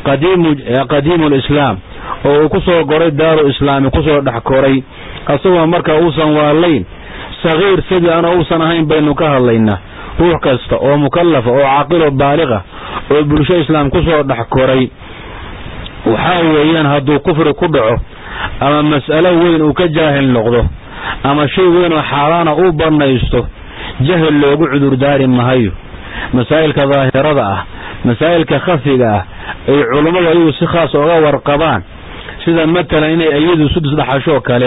qadiimu lislaam oo uu ku soo koray daaru islaami kusoo dhex koray asagoo markaa uusan waalayn sagiir sidii ana uusan ahayn baynu ka hadlaynaa ruux kasta oo mukallafa oo caaqilo baaliqa oo bulsho islaam kusoo dhex koray waxaa weeyaan hadduu kufri ku dhaco ama mas'alo weyn uu ka jaahil noqdo ama shay weyn oo xaaraana uu bannaysto jahil loogu cudurdaari mahayo masaa'ilka daahirada ah masaa'ilka khafiga ah ay culummadu ayagu si khaas oga warqabaan sida matalan inay ayadu sudus dhaxashoo kale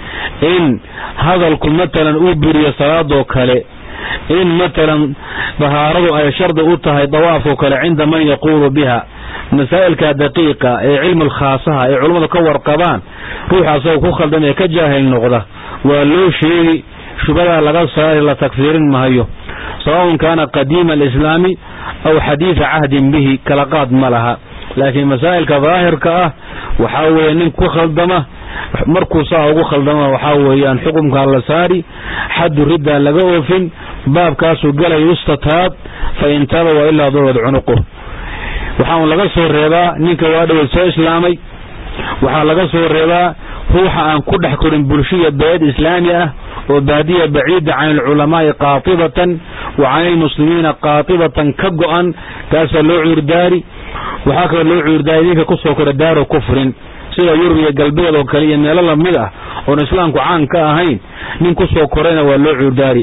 in hadalku matalan uu buriyo salaadoo kale in matalan dahaaradu ay shardi u tahay dawaafoo kale cinda man yaquulu biha masaa'ilka daqiiqa ee cilmi alkhaasaha ay culummadu ka warqabaan ruuxa asagoo ku khaldamee ka jaahil noqda waa loo sheegi shubadaa laga saari la takfiirin mahayo sawaun kaana qadiima alislaami aw xadiida cahdin bihi kala qaad ma laha laakiin masaa'ilka daahirka ah waxaa weeye nin ku khaldama markuu saa ugu khaldama waxaa weeyaan xukumkaa la saari xaddu riddaa laga oofin baabkaasuu galay ustataab fa in taaba wa ilaa durad cunuqu waxaan laga soo reebaa ninka waa dhaweed soo islaamay waxaa laga soo reebaa ruuxa aan ku dhex korin bulshiya beed islaami ah oo baadiya baciida can alculamaa'i qaatibatan wa can ilmuslimiina qaatibatan ka go-an kaasaa loo cuurdaari waxaa kaloo loo cuurdaari ninka kusoo kora daaru kufrin sida yurub iyo galbeed oo kale iyo meelo lamid ah oon islaamku caan ka ahayn nin kusoo korayna waa loo cuurdaari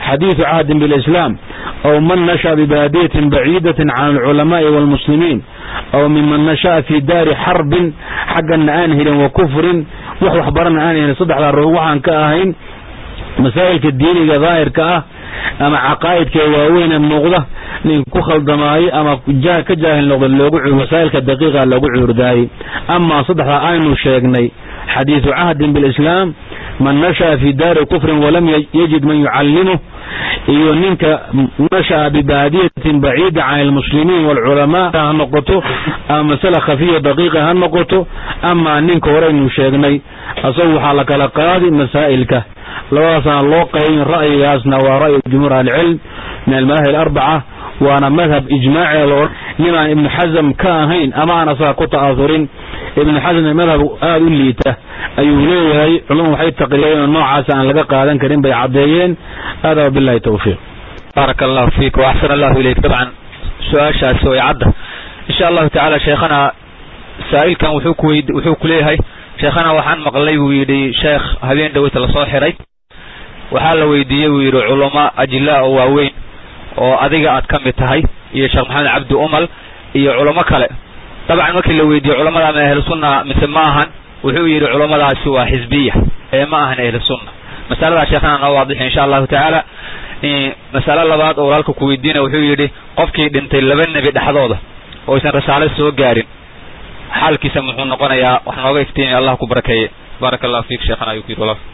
xadiidu cahdin biاlislaam aw man nasha'a bibaadiyatin baciidatin can alculamaai wاlmuslimiin aw miman nasha'a fii daari xarbin xaggana aan helin wa kufrin wax waxbarana aan helin saddexdaa ruux waxaan ka ahayn masaa'ilka diiniga daahirka ah ama caqaa'idka waaweynee muuqda nin ku khaldamaayo ama ka jaahil noqda loogu masaa'ilka daqiiqa loogu cuurdaayey amaa saddexdaa aynu sheegnay xadiidu cahdin biاlislaam man nasha'a fii daari kufrin walam yajid man yucallimuh iyo ninka nasha'a bibaadiyatin baciida can almuslimiin waalculamaa ha noqoto ama masala khafiya daqiiqa ha noqoto amaa ninka horeynu sheegnay asagu waxaa la kala qaadi masaa'ilka labadaasana loo qaybin ra'yigaasna waa ra'yu jumhuur ahlicilm min almadaahib alarbaca waana madhab ijmaaci loo nimaan ibnu xasam ka ahayn ama aan asaga ku ta'asurin ibnu xasam madhab aada u liita ayuu leeyahay culumadu waxay taqriireen noocaas aan laga qaadan karin bay caddeeyeen hada wabillahi tawfiiq baaraka allahu fiik wa axsan allahu ilayk dabcan su-aashaasi way cadda insha allahu tacaala sheekhana saa'ilkan wuxuu ku weyd wuxuu ku leeyahay sheekhana waxaan maqlay buu yidhi sheekh habeen dhaweyta lasoo xiray waxaa la weydiiyey buu yidhi culamo ajilaa oo waaweyn oo adiga aad ka mid tahay iyo sheekh maxamed cabdi umal iyo culamo kale dabcan markii la weydiiyey culamada ama ahlu sunna mise ma ahan wuxuu yidhi culammadaasi waa xisbiya ee ma ahan ahlu sunna masaladaa sheekhana noo waadixi insha allahu tacaala masalo labaad oo walaalka ku weydiina wuxuu yidhi qofkii dhintay laba nebi dhexdooda oo aysan rasaalo soo gaarin xaalkiisa muxuu noqonayaa wax nooga iftiimiya allah ku barakeeye baaraka allahu fiik sheekhana ayuu ku yidhi walaal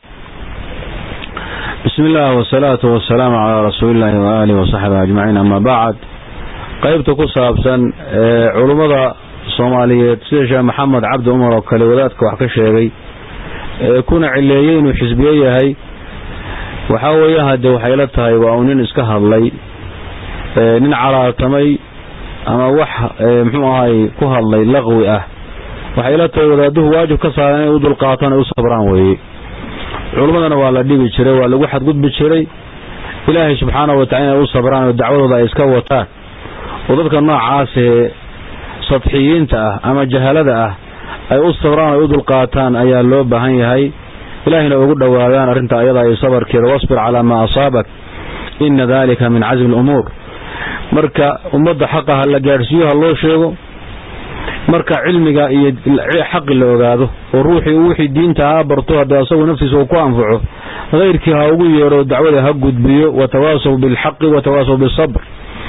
bismi illah wasalaatu wasalaamu calaa rasuulillahi waaalihi wasaxbihi ajmaciin ama bacd qaybta ku saabsan ee culummada soomaaliyeed sida sheekh maxamed cabdi umar oo kale wadaadka wax ka sheegay ee kuna cileeyey inuu xisbiye yahay waxaa weeye hadde waxay la tahay waa uu nin iska hadlay nin calaatamay ama wax muxuu ahay ku hadlay laqwi ah waxay la tahay wadaaduhu waajib ka saaran inay u dulqaataan ay u sabraan weeye culummadana waa la dhibi jiray waa lagu xadgudbi jiray ilaahay subxaanahu watacala inay u sabraan oo dacwadooda ay iska wataan oo dadka noocaasee sadxiyiinta ah ama jahalada ah ay u sabraan ay u dulqaataan ayaa loo baahan yahay ilaahayna ugu dhowaadaan arrinta ayada iyo sabarkeeda wasbir calaa maa asaabak ina dalika min casmi alumuur marka ummadda xaqa ha la gaadhsiiyo ha loo sheego marka cilmiga iyo xaqi la ogaado oo ruuxii wixii diinta ha barto haddii asagu naftiisa uu ku anfaco hayrkii ha ugu yeedho dacwada ha gudbiyo watawaasaw bilxaqi watawaasaw bisabr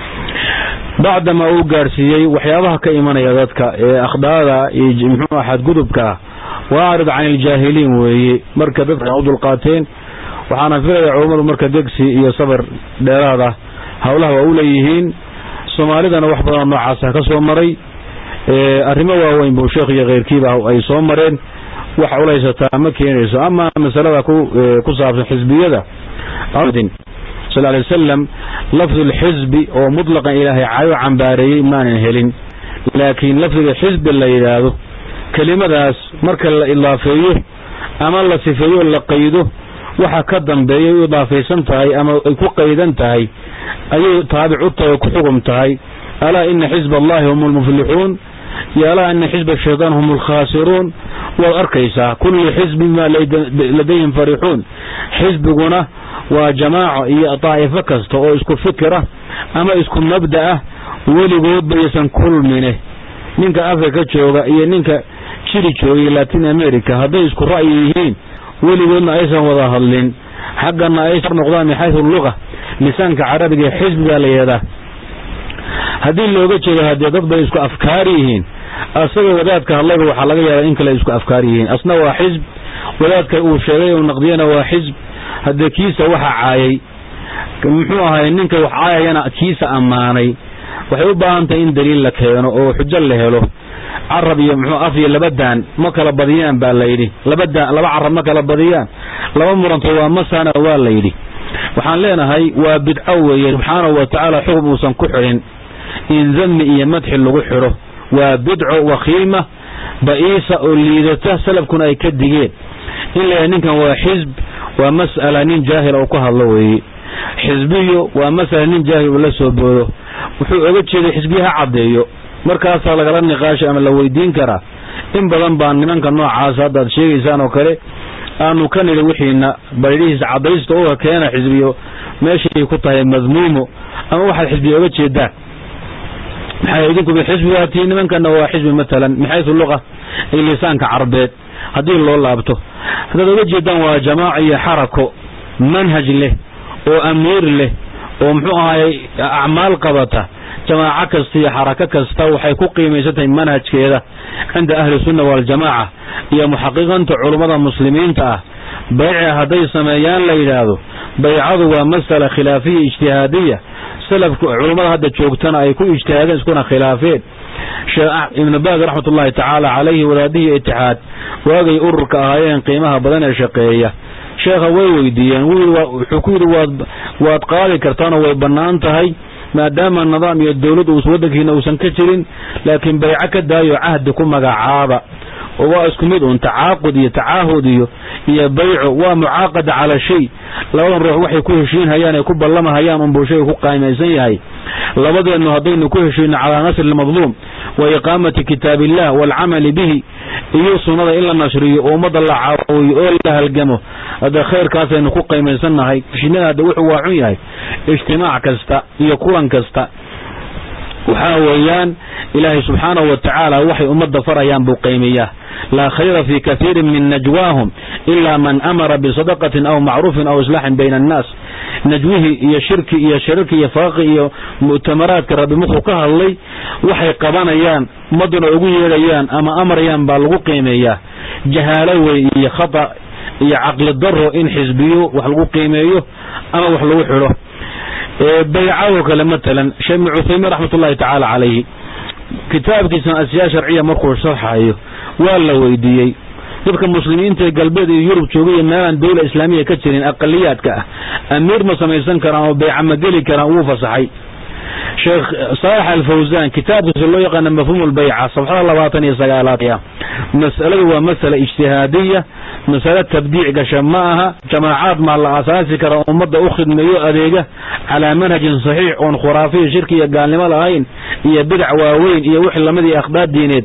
bacdamaa uu gaadhsiiyey waxyaabaha ka imanaya dadka ee akhdaada iyo muxuu xadgudubka ah waacrid can iljaahiliin weeye marka dadka u dulqaateen waxaana filaya culummadu marka degsi iyo sabar dheeraada howlaha waa u leeyihiin soomaalidana wax badanoo noocaasa ka soo maray arrimo waaweyn buu sheekh iyo keyrkiiba ay soo mareen wax culaysataa ma keenayso ama masalada ku saabsan xisbiyada sal lay wasalam lafdu lxisbi oo mutlaqan ilaahay cayo cambaareeyey maanan helin laakiin lafdiga xisbi la yidhaahdo kelimadaas marka la idaafeeyo ama la sifeeyo la qaydo waxa ka dambeeya u idaafaysan tahay ama ay ku qaydan tahay ayay taabic u tahay oo ku xugum tahay alaa ina xisba allahi hum lmuflixuun iyo alaa ina xisba shaytaan hum alkhaasiruun waad arkaysaa kullu xisbin maa ladayhim farixuun xisbiguna waa jamaaco iyo daa'ifo kasta oo isku fikira ama isku mabda ah weligoodba yaysan kulmine ninka africa jooga iyo ninka jiri joogay latin america hadday isku ra'yi yihiin weligoodna aysan wada hadlin xaggana ay noqdaan min xaysu luga lisaanka carabiga xisbi baa la yidhahdaa haddii looga jeedo haddee dad bay isku afkaar yihiin asaga wadaadka hadlayba waxaa laga yaabaa in kale isku afkaar yihiin asna waa xisb wadaadka uu sheegay uu naqdiyana waa xisb haddee kiisa waxa caayay muxuu ahay ninka wax caayayana kiisa ammaanay waxay u baahan tahay in daliil la keeno oo xujo la helo carab iyo muxuu af iyo laba daan ma kala badiyaan baa layidhi laba daan laba carab ma kala badiyaan laba muranto waa masana waa layidhi waxaan leenahay waa bidco weeye subxaanahu wa tacaala xukm uusan ku xidhin in dami iyo madxi lagu xidho waa bidco wakhiima ba'iisa oo liidata salafkuna ay ka digeen in layahay ninkan waa xisb waa mas'ala nin jaahila uu ka hadlo weeye xisbiyo waa masala nin jaahil uu la soo boodo wuxuu oga jeeday xisbiya ha caddeeyo markaasaa lagala niqaashay ama la weydiin karaa in badan baa nimanka noocaas haddaad sheegaysaan oo kale aanu ka nidhi wixiina baydhihiisa caddaysta uga keena xisbiyo meeshay ku tahay madmuumo ama waxaad xisbiya oga jeedaan maxay idinku xisbi waa tii nimankana waa xisbi matalan min xaysu luqa iyo lisaanka carbeed haddii loo laabto haddaad oga jeedaan waa jamaaca iyo xarako manhaj leh oo amiir leh oo muxuu ahaayey acmaal qabata jamaaco kasta iyo xarako kasta waxay ku qiimaysan tahay manhajkeeda cinda ahli sunna waljamaaca iyo muxaqiqanta culummada muslimiinta ah bayca hadday sameeyaan la yidhaahdo baycadu waa masala khilaafiya ijtihaadiya salafka culummada hadda joogtana ay ku ijtihaadeen iskuna khilaafeen sheekh ibnu baaz raxmat ullahi tacaala calayhi wadaadihii itixaad waagay ururka ahaayeen qiimaha badan ee shaqeeya sheekha way weydiiyeen wuxuu ku yidhi waad waad qaadi kartaanoo way bannaan tahay maadaama nidaam iyo dawlad uus waddankiina uusan ka jirin laakiin bayco ka daayo cahdi ku magacaaba oo waa isku mid un tacaaqud iyo tacaahud iyo iyo bayco waa mucaaqada cala shay labadan ruux waxay ku heshiinhayaan ay ku ballamahayaan unbuu shayga ku qaamaysan yahay labadeennu haddaynu ku heshiino calaa nasri lmadluum wa iqaamati kitaab illah waalcamali bihi iyo sunnada in la nashriyo oo ummadda la caawiyo oo la halgamo hadda khayrkaasaynu ku qaymaysannahay heshiinada hadda wuxuu waa xun yahay ijtimaac kasta iyo kulan kasta waxaa weeyaan ilaahay subxaanahu wa tacaala waxay ummadda farayaan buu qaymiyaa laa khayra fii kaiirin min najwaahum ilaa man amara bisadaqatin aw macruufin aw islaaxin bayna annaas najwihii iyo shirki iyo shirarki iyo faaqi iyo mu'tamaraadka rabbi muxuu ka hadlay waxay qabanayaan ummadduna ugu yeedhayaan ama amarayaan baa lagu qiimeeyaa jahaalo wey iyo khata iyo caqli daro in xisbiyo wax lagu qiimeeyo ama wax lagu xidho baycadoo kale matalan sheekh ibnu cuthaymiin raxmat ullahi tacaala calayhi kitaabkiisana asyaa sharciya markuu sharxayo waa la weydiiyey dadka muslimiinta ee galbeed iyo yurub jooga iyo meelaan dawla islaamiya ka jirin aqaliyaadka ah amiir ma samaysan karaan oo bayca ma geli karaan wuu fasaxay sheekh saalax alfawsaan kitaabkiisa loo yaqaana mafhuum lbayca sabxada labaatan iyo sagaalaad mas'aladu waa masala ijtihaadiya masale tabdiic gasha ma aha jamaacaad maa la asaasi kara ummadda u khidmeeyo adeega calaa manhajin saxiix oon khuraafiya shirki iyo gaalnimo lahayn iyo bidac waaweyn iyo wixii lamid iyo akhdaad diineed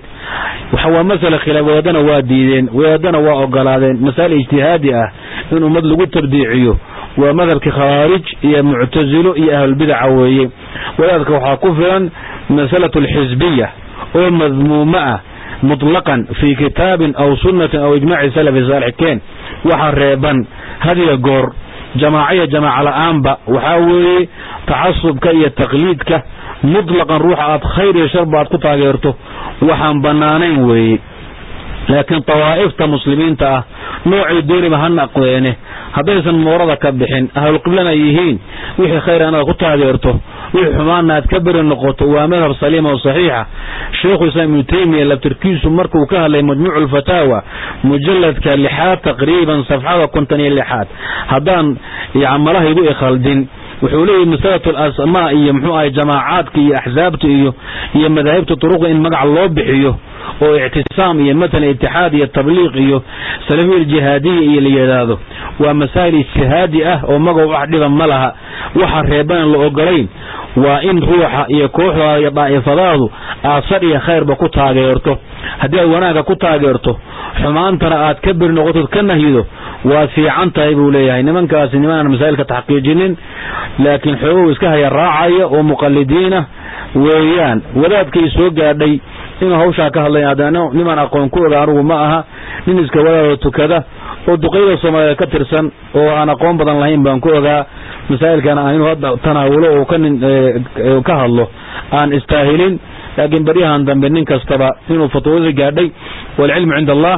waa masala khilaaf wadaadana waa diideen wadaadana waa ogolaadeen masaa'il ijtihaadi ah in ummad lagu tabdiiciyo waa madhabkii khawaarij iyo muctasilo iyo ahlulbidaca weeye wadaadka waxaa ku filan masalatu alxisbiya oo madmuumo ah mutlaqan fii kitaabin aw sunnatin aw ijmaaci salafi saalixkeen waxa reeban hadiya goor jamaaciya jamaaca la'aanba waxaa weeye tacasubka iyo taqliidka mutlaqan ruuxa aad khayr iyo sharba aad ku taageerto waxaan bannaanayn weeye laakiin tawaa'ifta muslimiinta ah noocay dooniba ha naqdeene haddaysan moorada ka bixin ahlulqiblana ay yihiin wixii khayr inaad ku taageerto wixii xumaana aad ka beri noqoto waa madhab saliima oo saxiixa sheikhu islaam ibnu taymiya labtirkiisu markuu ka hadlay majmuucu lfataawa mujalladka lixaad taqriiban safxada konton iyo lixaad haddaan malahaygu ikhaldin wuxuu leeyahy masalatu alasmaa iyo muxuu ahay jamaacaadka iyo axsaabta iyo iyo madaahibta turuqda in magac loo bixiyo oo ictisaam iyo matalan itixaad iyo tabliiq iyo salafiya aljihaadiya iyo la yidhaahdo waa masaa'il ijtihaadi ah oo magac wax dhiba ma laha waxa reeban la ogolayn waa in ruuxa iyo kooxdaada iyo daa'ifadaadu aad sad iyo khayrba ku taageerto haddii aad wanaagga ku taageerto xumaantana aad ka beri noqotod ka nahyido waad fiican tahay buu leeyahay nimankaasi nimanaan masaa'ilka taxqiijinin laakiin xoogow iska haya raacaya oo muqalidiinah weeyaan wadaadkay soo gaadhay inuu hawshaa ka hadlay haddana nimaan aqoon ku oga anugu ma aha nin iska wadaado tukada oo duqayda soomaaliyeed ka tirsan oo aan aqoon badan lahayn baan ku ogaa masaa'ilkana aan inuu hadda tanaawulo oo ka nin ka hadlo aan istaahilin laakiin baryahan dambe nin kastaba inuu fatwadii gaadhay waalcilmu cinda allah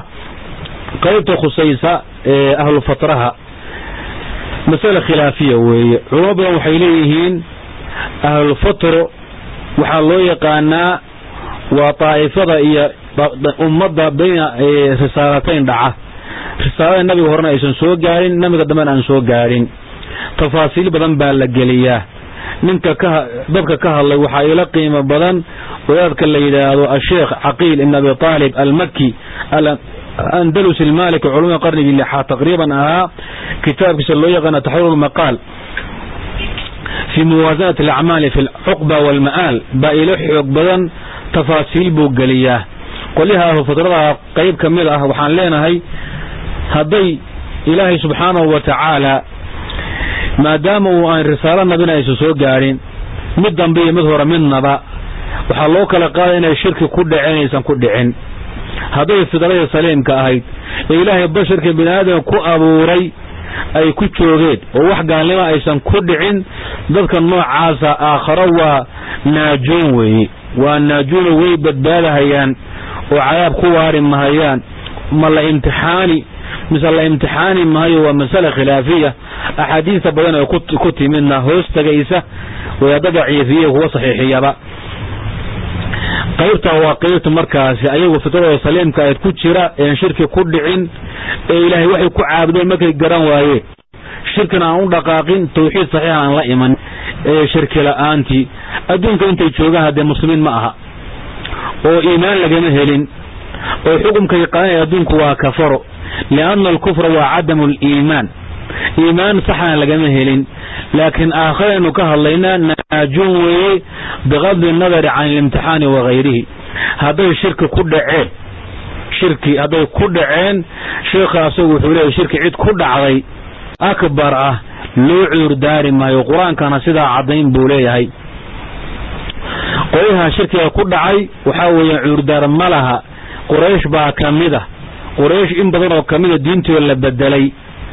qaybta khusaysa ee ahlu fatraha masale khilaafiya weeye culamo badan waxay leeyihiin ahlulfatro waxaa loo yaqaanaa waa daa'ifada iyo ummadda bayna risaalatayn dhaca risaalada nabiga horena aysan soo gaadhin nabiga dambena aan soo gaadhin tafaasiil badan baa la geliyaa ninka ka dadka ka hadlay waxaa ila qiimo badan wadaadka la yidhaahdo asheekh caqiil ibn abi taalib almaki andalus ilmaliki culumada qarnigii lixaad taqriiban ahaa kitaabkiisa loo yaqaana taxriir lmaqaal fii muwaasanati alacmaali fi alcuqba waalma'aal baa ilo xoog badan tafaasiil buu geliyaa qolyaha ahlu fatradaha qayb ka mid ah waxaan leenahay hadday ilaahay subxaanahu wa tacaala maadaama uu aan risaalo nabina aysan soo gaadhin mid dambe iyo mid hore midnaba waxaa loo kala qaaday inay shirki ku dhaceen aysan ku dhicin hadday fidradii saliimka ahayd ee ilaahay basharka bini aadamka ku abuuray ay ku joogeen oo wax gaalnimo aysan ku dhicin dadka noocaasa aakharo waa naajuun weeye waa naajuuno way badbaadahayaan oo cadaab ku waari mahayaan ma la imtixaani mise la imtixaani mahayo waa masale khilaafiya axaadiista badan ee ku timidna hoos tagaysa wadaada daciifiye kuwa saxiixiyaba qaybta waa qaybta markaasi ayagu fitradooda saliimka ayd ku jira een shirki ku dhicin ee ilaahay waxay ku caabudeen markay garan waayeen shirkina aan u dhaqaaqin tawxiid saxiixa aan la iman ee shirki la'aantii adduunka intay joogaan haddee muslimiin ma aha oo iimaan lagama helin oo xukumkay qadanaya adduunku waa kafaro lianna alkufra waa cadamu aliimaan iimaan saxana lagama helin laakiin aakhiraynu ka hadlaynaa naajuun weeye biqadli nadari can ilimtixaani wakayrihi hadday shirki ku dhaceen shirki hadday ku dhaceen sheikha asagu wuxuu leeyahy shirki cid ku dhacday akbar ah loo cuurdaari maayo qur-aankana sidaa caddayn buu leeyahay qolyaha shirkiga ku dhacay waxaa weeye cuurdaar ma laha quraysh baa ka mid ah quraysh in badan oo ka mida diintooda la bedelay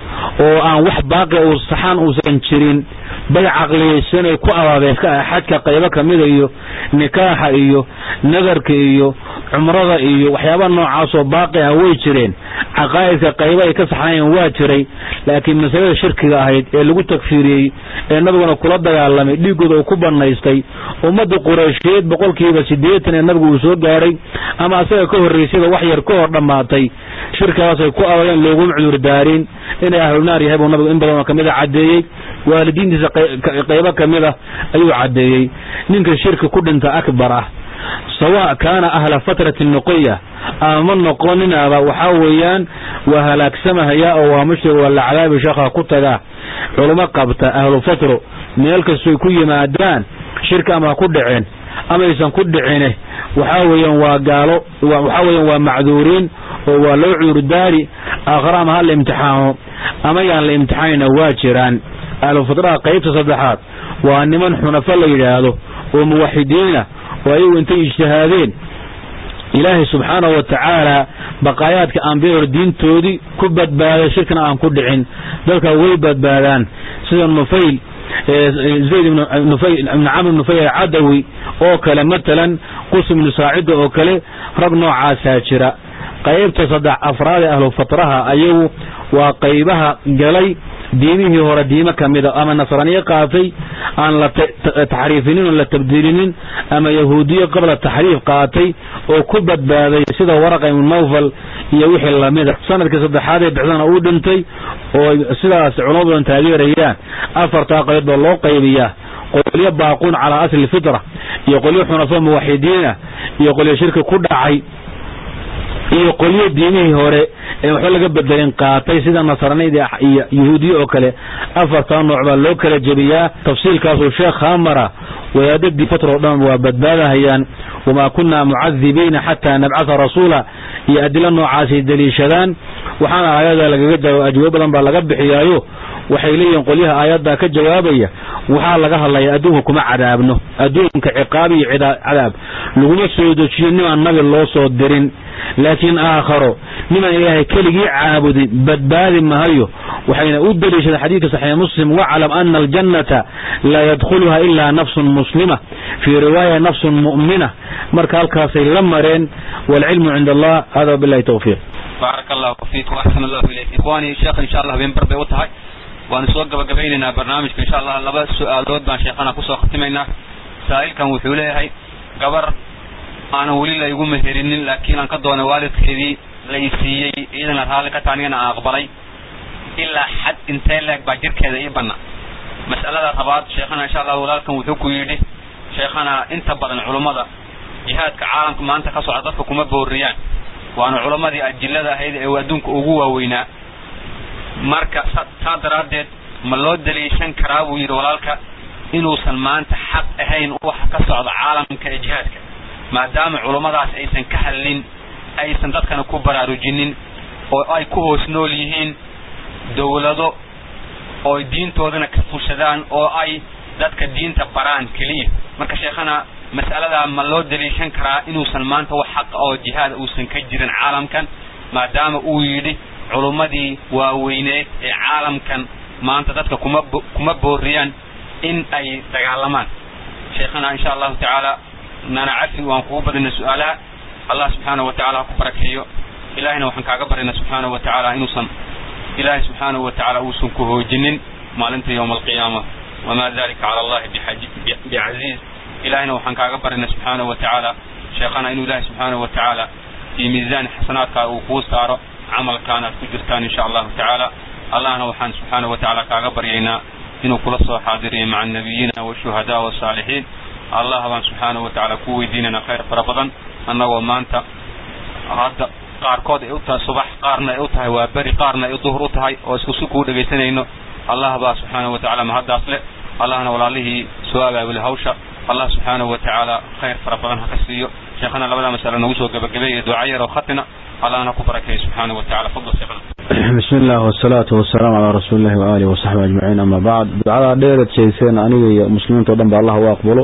oo aan wax baaqi uu saxaan uusan jirin bay caqliyaysanay ku abaabeen xajka qaybo ka mida iyo nikaaxa iyo nadarka iyo cumrada iyo waxyaaba noocaasoo baaqi ah way jireen caqaa'idka qaybo ay ka saxnaayeen waa jiray laakiin masalada shirkiga ahayd ee lagu tagfiiriyey ee nabiguna kula dagaalamay dhiiggooda uu ku bannaystay ummadda qureysheed boqolkiiba siddeetan ee nabigu uu soo gaadhay ama asaga ka horraysayba wax yar ka hor dhammaatay shirkigaasay ku abadeen looguma cudurdaarin inay ahlunaar yahay buu nabigu in badan oo kamid a caddeeyey waalidiintiisa qaybo ka mid ah ayuu caddeeyey ninka shirki ku dhinta akbar ah sawa kaana ahla fatrati nuqiya ama ma noqoninaaba waxaa weeyaan waa halaagsamahaya oo waa mushrig waa la cadaabi sheekha ku tagaa culimo qabta ahlu fatro meel kastoy ku yimaadaan shirki ama ku dhiceen amaysan ku dhicine waxaa weeyaan waa gaalo waxaa weeyaan waa macduuriin oo waa loo cuurdaari aakhare ama ha la imtixaamo ama yaan la imtixaanina waa jiraan ahlu fatraha qaybta saddexaad waa niman xunafo la yidhaahdo oo muwaxidiina oo ayagu intay ijtihaadeen ilaahay subxaanahu wa tacaala baqaayaadka ambiyador diintoodii ku badbaaday shirkina aan ku dhicin dadka way badbaadaan sida nufayl zayd ibn camr nufayl alcadawi oo kale matalan qus ibnu saacida oo kale rag noocaasaa jira qaybta saddex afraad ee ahlu fatraha ayagu waa qaybaha galay diimihii hore diimo ka mida ama nasraaniye qaatay aan la taxriifinin oo la tabdiilinin ama yahuudiyo qabla taxriif qaatay oo ku badbaaday sida waraqa ibnu nawfal iyo wixii lamida sanadkii saddexaad ee bixdana uu dhintay oo sidaas culamo badan taageerayaan afartaa qayb baa loo qaybiyaa qolyo baaquun calaa asli fitra iyo qolyo xunafo muwaxidiinah iyo qolyo shirki ku dhacay iyo qolyo diimihii hore ee waxba laga bedelin qaatay sida nasranida iyo yahuudiye oo kale afartaa nooc baa loo kala jebiyaa tafsiilkaasuu sheekh hamara wadaadadii fatro o dhan waa badbaadahayaan wamaa kunna mucadibiina xataa nabcatha rasuula iyo adilo noocaasay deliishadaan waxaana aayada lagaga jawaab ajwaab badan baa laga bixiyaayo waxay leeyihiin qolyaha aayaddaa ka jawaabaya waxaa laga hadlaya adduunka kuma cadaabno adduunka ciqaab iyo cadaab laguma soo dejiyo nimaan nabi loo soo dirin laakiin aakharo nimaan ilaahay keligii caabudin badbaadi mahayo waxayna u deliishadeen xadiidka saxiix muslim waclam ana aljannata laa yadkhuluha ilaa nafsun muslima fii riwaaya nafsun mu'mina marka halkaasay la mareen waalcilmu cinda allah hada wabilahi tawfiiq baaraka allahu fiik waaxsan allahu ilayk ikhwaani sheekh insha allah habeenbar bay u tahay waanu soo gabagabaynaynaa barnaamijka insha allah laba su-aalood baan sheekhana kusoo khatimaynaa saa'ilkan wuxuu leeyahay gabar aanan weli la igu meherinin laakiin aan ka doonay waalidkeedii la i siiyey iyadana raalli ka taha anigana aan aqbalay ilaa xad intee leeg baa jirkeeda ii banna mas'alada rabaad sheekhana insha allah walaalkan wuxuu ku yidhi sheekhana inta badan culummada jihaadka caalamka maanta ka socda dadka kuma booriyaan waana culammadii ajillada ahayd ee adduunka ugu waaweynaa marka saa daraaddeed ma loo daliishan karaa buu yidhi walaalka inuusan maanta xaq ahayn waxa ka socda caalamka ee jihaadka maadaama culummadaas aysan ka hadlin aysan dadkana ku baraarujinin oo ay ku hoos nool yihiin dowlado oo ay diintoodana ka fushadaan oo ay dadka diinta baraan keliya marka sheekhana mas'aladaa ma loo daliishan karaa inuusan maanta wax xaqa oo jihaad uusan ka jirin caalamkan maadaama uu yidhi culummadii waaweyneed ee caalamkan maanta dadka kuma kuma booriyaan in ay dagaalamaan sheekhana insha allahu tacaala nana cafi waan kugu badina su-aalaha allah subxaanahu wa tacala ha ku barakeeyo ilahayna waxaan kaaga baryna subxaanahu wa tacaala inuusan ilaahay subxaanahu wa tacaala uusan ku hoojinin maalinta yowma alqiyaama wamaa dalika cala allahi bicaziiz ilahayna waxaan kaaga baryna subxaanahu wa tacaala sheekhana inuu ilahay subxaanahu wa tacaala fii miisaani xasanaadkaa uu kuu saaro camalkaan aad ku jirtaan insha allahu tacaala allahna waxaan subxaanahu wa tacaala kaaga baryaynaa inuu kula soo xaadiriyo maca annabiyiina washuhadaa wasaalixiin allah baan subxaanahu wa tacaala ku weydiinayna khayr fara badan annagoo maanta hadda qaarkood ay u tahay subax qaarna ay u tahay waa beri qaarna ay duhur u tahay oo isku si kuu dhegaysanayno allah baa subxaanahu wa tacala mahaddaas leh allahna walaalihii soo abaabulay hawsha allah subxaanahu wa tacaala khayr fara badan ha ka siiyo sheekhana labada masale nagu soo gabagabeeya duca yar oo khatina allahna ku barakeeyo subxaanahu wa tacala fadl sheekhana bismi illah wasalaatu wasalaamu calaa rasuuli illahi waaalihi wasaxbi ajmaciin ama bacd ducadaa dheerad sheegseen aniga iyo muslimiinta o dhan ba allah u aqbalo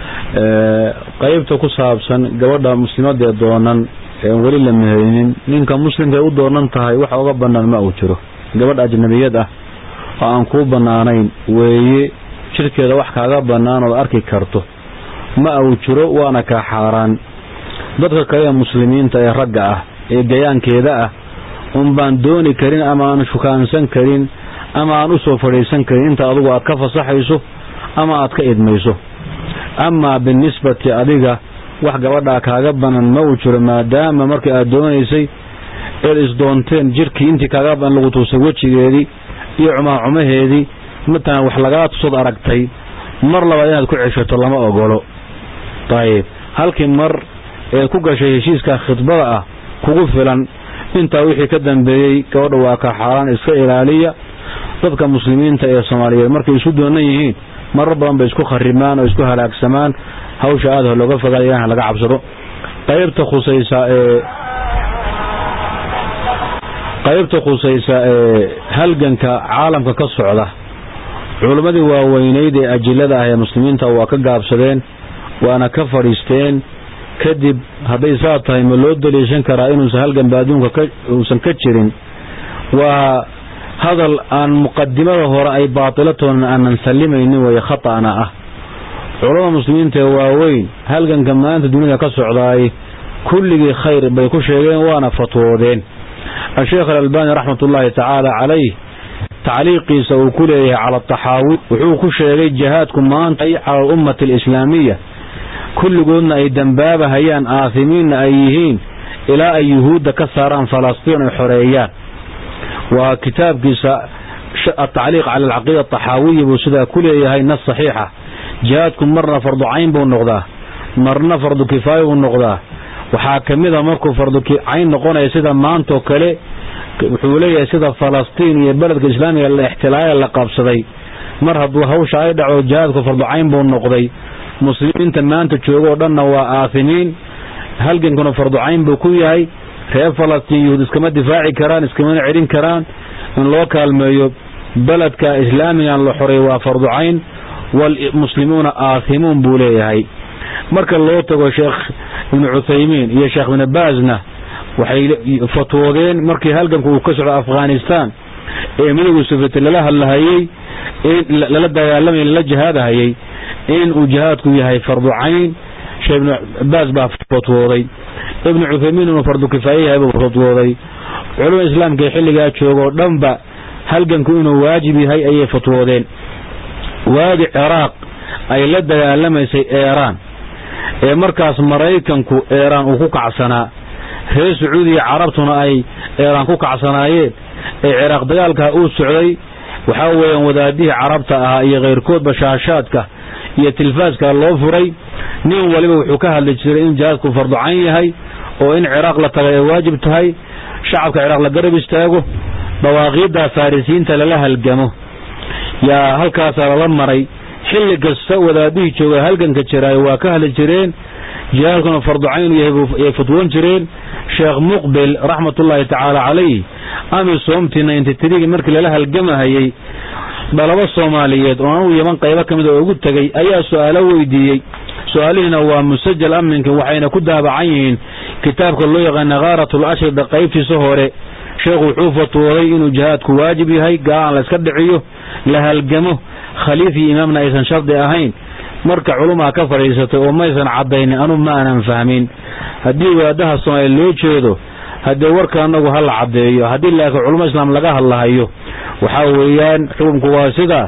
qeybta ku saabsan gabadha muslimadee doonan ean weli la meherinin ninka muslimka ay u doonan tahay waxa uga banaan ma uu jiro gabadh ajnabiyad ah oo aan kuu banaanayn weeye jirkeeda wax kaaga banaan ood arki karto ma uu jiro waana kaa xaaraan dadka kale ee muslimiinta ee ragga ah ee gayaankeeda ah un baan dooni karin ama aan shukaansan karin ama aan u soo fadhiisan karin inta adugu aad ka fasaxayso ama aad ka idmayso amaa binisbati adiga wax gabadhaa kaaga banan ma uu jiro maadaama markii aad doonaysay eed isdoonteen jirkii intii kaaga banan lagu tuusay wejigeedii iyo cumaacumaheedii matalan wax lagaa tusood aragtay mar labaad inaad ku ceshato lama ogolo dayib halkii mar eed ku gashay heshiiska khidbada ah kugu filan intaa wixii ka dambeeyey gabadha waa ka xaaraan iska ilaaliya dadka muslimiinta ee soomaaliyeed markay isu doonan yihiin marar badan bay isku kharimaan oo isku halaagsamaan hawsha aada ho looga fogaada ilaha laga cabsado qaybta khusaysa ee qaybta khusaysa ee halganka caalamka ka socda culimmadii waaweyneyd ee ajilada ah ee muslimiinta waa ka gaabsadeen waana ka fadhiisteen kadib hadday saa tahay ma loo daliishan karaa inuusan halganba adduunka uusan ka jirin waa hadal aan muqadimada hore ay baatilatoona aanan sallimaynin weeye khata'na ah culamada muslimiinta ee waaweyn halganka maanta dunida ka socdaay kulligii khayr bay ku sheegeen waana fatwoodeen asheekh alalbani raxmatullaahi tacaala calayh tacliiqiisa uu ku leeyahay cala ataxaawi wuxuu ku sheegay jihaadku maanta cala alummati alislaamiya kulligoodna ay dambaabahayaan aasimiinna ay yihiin ilaa ay yuhuudda ka saaraan falastiin ay xoreeyaan waa kitaabkiisa atacliiq cala alcaqiida ataxaawiya buu sidaa ku leeyahay nas saxiixa jihaadku marna fardu cayn buu noqdaa marna fardu kifaaya buu noqdaa waxaa ka mid a markuu fardu cayn noqonaya sida maantoo kale wuxuu leeyahay sida falastiin iyo beledka islaamiga la ixtilaaya la qabsaday mar hadduu hawsha ay dhaco jihaadku fardu cayn buu noqday muslimiinta maanta joogoo dhanna waa aasimiin halgankuna fardu cayn buu ku yahay reer falastiin yuhuud iskama difaaci karaan iskamana celin karaan in loo kaalmeeyo beledka islaamigan la xoray waa fardu cayn walmuslimuuna aasimuun buu leeyahay marka loo tago sheekh ibnu cuthaymiin iyo sheekh ibnu baasna waxay fatwoodeen markii halganku uu ka socdo afghanistan ee midowga sufiyati lala hadlahayey lala dagaalamay lala jihaadahayey in uu jihaadku yahay fardu cayn sheekh ibnu baas baa fatwooday ibnu cuthaymiin inuu fardu kifaaye yahay buu fatwooday culumada islaamka ee xilligaa joogoo dhanba halganku inuu waajib yahay ayay fatwoodeen waadi ciraaq ay la dagaalamaysay eeraan ee markaas maraykanku eeraan uu ku kacsanaa reer sacuudiya carabtuna ay eeraan ku kacsanaayeen ee ciraaq dagaalkaa uu socday waxaa weeyaan wadaadihii carabta ahaa iyo khayrkoodba shaashaadka iyo tilfaaska loo furay nin waliba wuxuu ka hadli jiray in jihaadku fardu cayn yahay oo in ciraaq la tagay ay waajib tahay shacabka ciraaq la garab istaago dawaaqiidda farisiinta lala halgamo yaa halkaasaa lala maray xilli kasta wadaadihii jooga halganka jiraayo waa ka hadli jireen jihaadkuna fardu caynu yahay fatwoon jireen sheekh muqbil raxmatullaahi tacaala calayh amisoomtii ninty trigi markii lala halgamahayey dhalabo soomaaliyeed oo anugu yaman qaybo ka mid oo ugu tegey ayaa su-aalo weydiiyey su-aalihiina waa musajal amninka waxayna ku daabacan yihiin kitaabka loo yaqaana khaaratul ashrida qaybtiisa hore sheekhu wuxuu fatwooday inuu jihaadku waajib yahay gaal aan la iska dhiciyo la halgamo khaliif iyo imaamna aysan shardi ahayn marka culumaa ka fadhiisatay oo maysan caddaynin anu ma aanan fahmin haddii wadaadaha soomaaliya loo jeedo haddee warka anagu ha la caddeeyo haddii laakiin culamo islaam laga hadlahayo waxaa weeyaan xukunku waa sidaa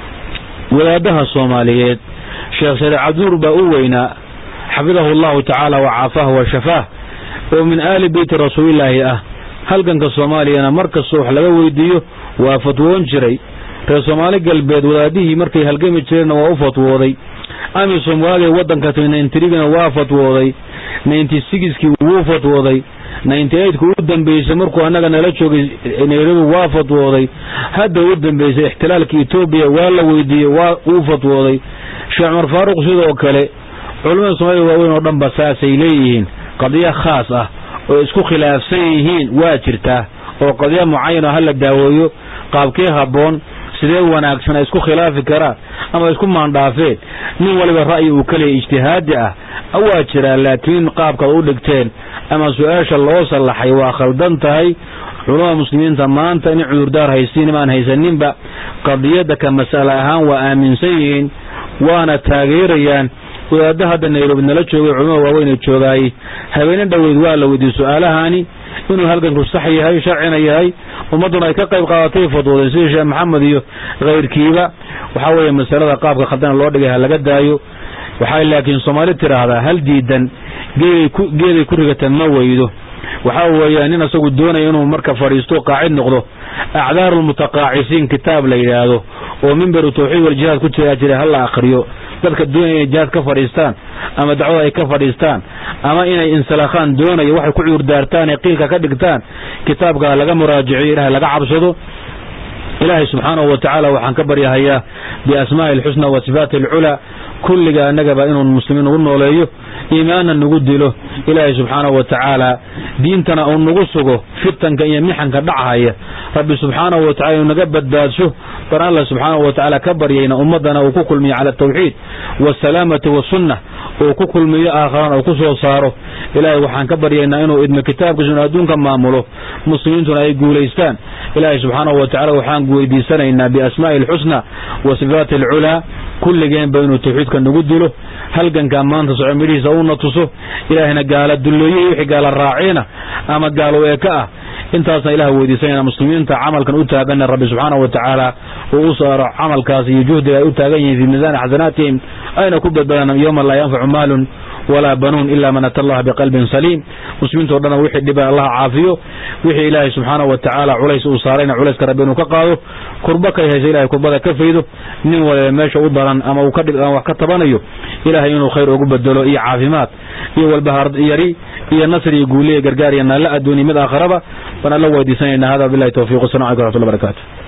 wadaadaha soomaaliyeed sheekh shariif cabdinuur baa u weynaa xafidahu allahu tacaala wa caafaah wa shafaah oo min aali beyti rasuulilaahi ah halganka soomaaliyana mar kastoo wax laga weydiiyo waa fatwoon jiray reer soomaali galbeed wadaadihii markay halgami jireenna waa u fatwooday amisom waagay waddanka nyntrigana waa fatwooday ninety sixkii wuu fatwooday ninety eightku u dambeysay markuu annaga nala joogay nairobi waa fatwooday hadda u dambeysay ixtilaalka etoobiya waa la weydiiyey waa uu fatwooday sheekh cumar faaruq sidoo kale culamada soomaalida waaweyn oo dhan ba saasay leeyihiin qadiyo khaas ah oo isku khilaafsan yihiin waa jirtaa oo qadiyo mucayana ha la daaweeyo qaabkee habboon sidee wanaagsan ay isku khilaafi karaan ama isku maandhaafeen nin waliba ra'yi uu kaleya ijtihaadi ah waa jiraa laakiin qaabkaad u dhigteen ama su-aasha loo sallaxay waa khaldan tahay culamada muslimiinta maanta inay cudurdaar haysiin imaan haysaninba qadiyadda ka mas'ale ahaan waa aaminsan yihiin waana taageerayaan wadaadda hadda nairobi nala joogay culamada waaweyn joogaayey habeene dhoweyd waa la weydiiyey su-aalahani inuu halganku sax yahay sharcina yahay ummadduna ay ka qayb qaadatay fadwoodeen sidii sheekh maxamed iyo kayrkiiba waxaa weeye masalada qaabka khaldana loo dhigay ha laga daayo waxay laakiin soomaali tidhaahdaa hal diidan geeday ku rigata ma weydo waxaa weeya nin isagu doonaya inuu marka fadhiisto qaacid noqdo acdaaru lmutaqaacisiin kitaab la yidhaahdo oo mimberu tawxiid waljihaad ku jiraa jira hala akhriyo dadka doonaya inay jihaad ka fadhiistaan ama dacwada ay ka fadhiistaan ama inay insalakhaan doonaya waxay ku cuurdaartaan ee qiilka ka dhigtaan kitaabka laga muraajiciyo ilahay laga cabsado ilaahay subxaanahu wa tacaala waxaan ka baryahayaa biasmaa'i alxusna wa sifaati alculaa kulliga annagaba inuu muslimiin ugu nooleeyo iimaanna nagu dilo ilaahay subxaanahu wa tacaala diintana uu nagu sugo fitanka iyo mixanka dhachaya rabbi subxaanahu wa tacala inuu naga badbaadsho baan alla subxaanahu wa tacaala ka baryayna ummaddana uu ku kulmiyo cala altawxiid waasalaamati wasunna uu ku kulmiyo aakharana uu ku soo saaro ilaahay waxaan ka baryaynaa inuu idmo kitaabkiisa inu adduunka maamulo muslimiintuna ay guulaystaan ilaahay subxaanahu wa tacala waxaan weydiisanaynaa biasmaa'i alxusna wa sifaati alculaa kulligeenba inuu tawxiidka nagu dilo halgankaa maanta soco midhihiisa uuna tuso ilaahayna gaala dulleeye wixii gaala raaciina ama gaalo eeka ah intaasna ilaah weydiisanayna muslimiinta camalkan u taaganna rabbi subxaanahu wa tacaala uu u saaro camalkaas iyo juhdiga ay u taagan yihiin fii miisaani xasanaatihim ayna ku badbadaan yowma laa yanfacu maalun walaa banuun ila man ata allaha biqalbin saliim muslimiintao dhanna wixii dhiba allaha caafiyo wixii ilaahay subxaanahu wa tacaala culays uu saarayna culayska rabbi inuu ka qaado kurba kay haysa ilahay kurbada ka faydo nin waliba meesha u daran ama uu ka dhib ama wax ka tabanayo ilaahay inuu khayr ugu bedelo iyo caafimaad iyo walbahaar yari iyo nasr iyo guuliya gargaar iyo naalla adduuniya mid aakharaba baan alla weydiisanayna hada bilahi tawfiq wasalam alaikum raxmatullahi barakatu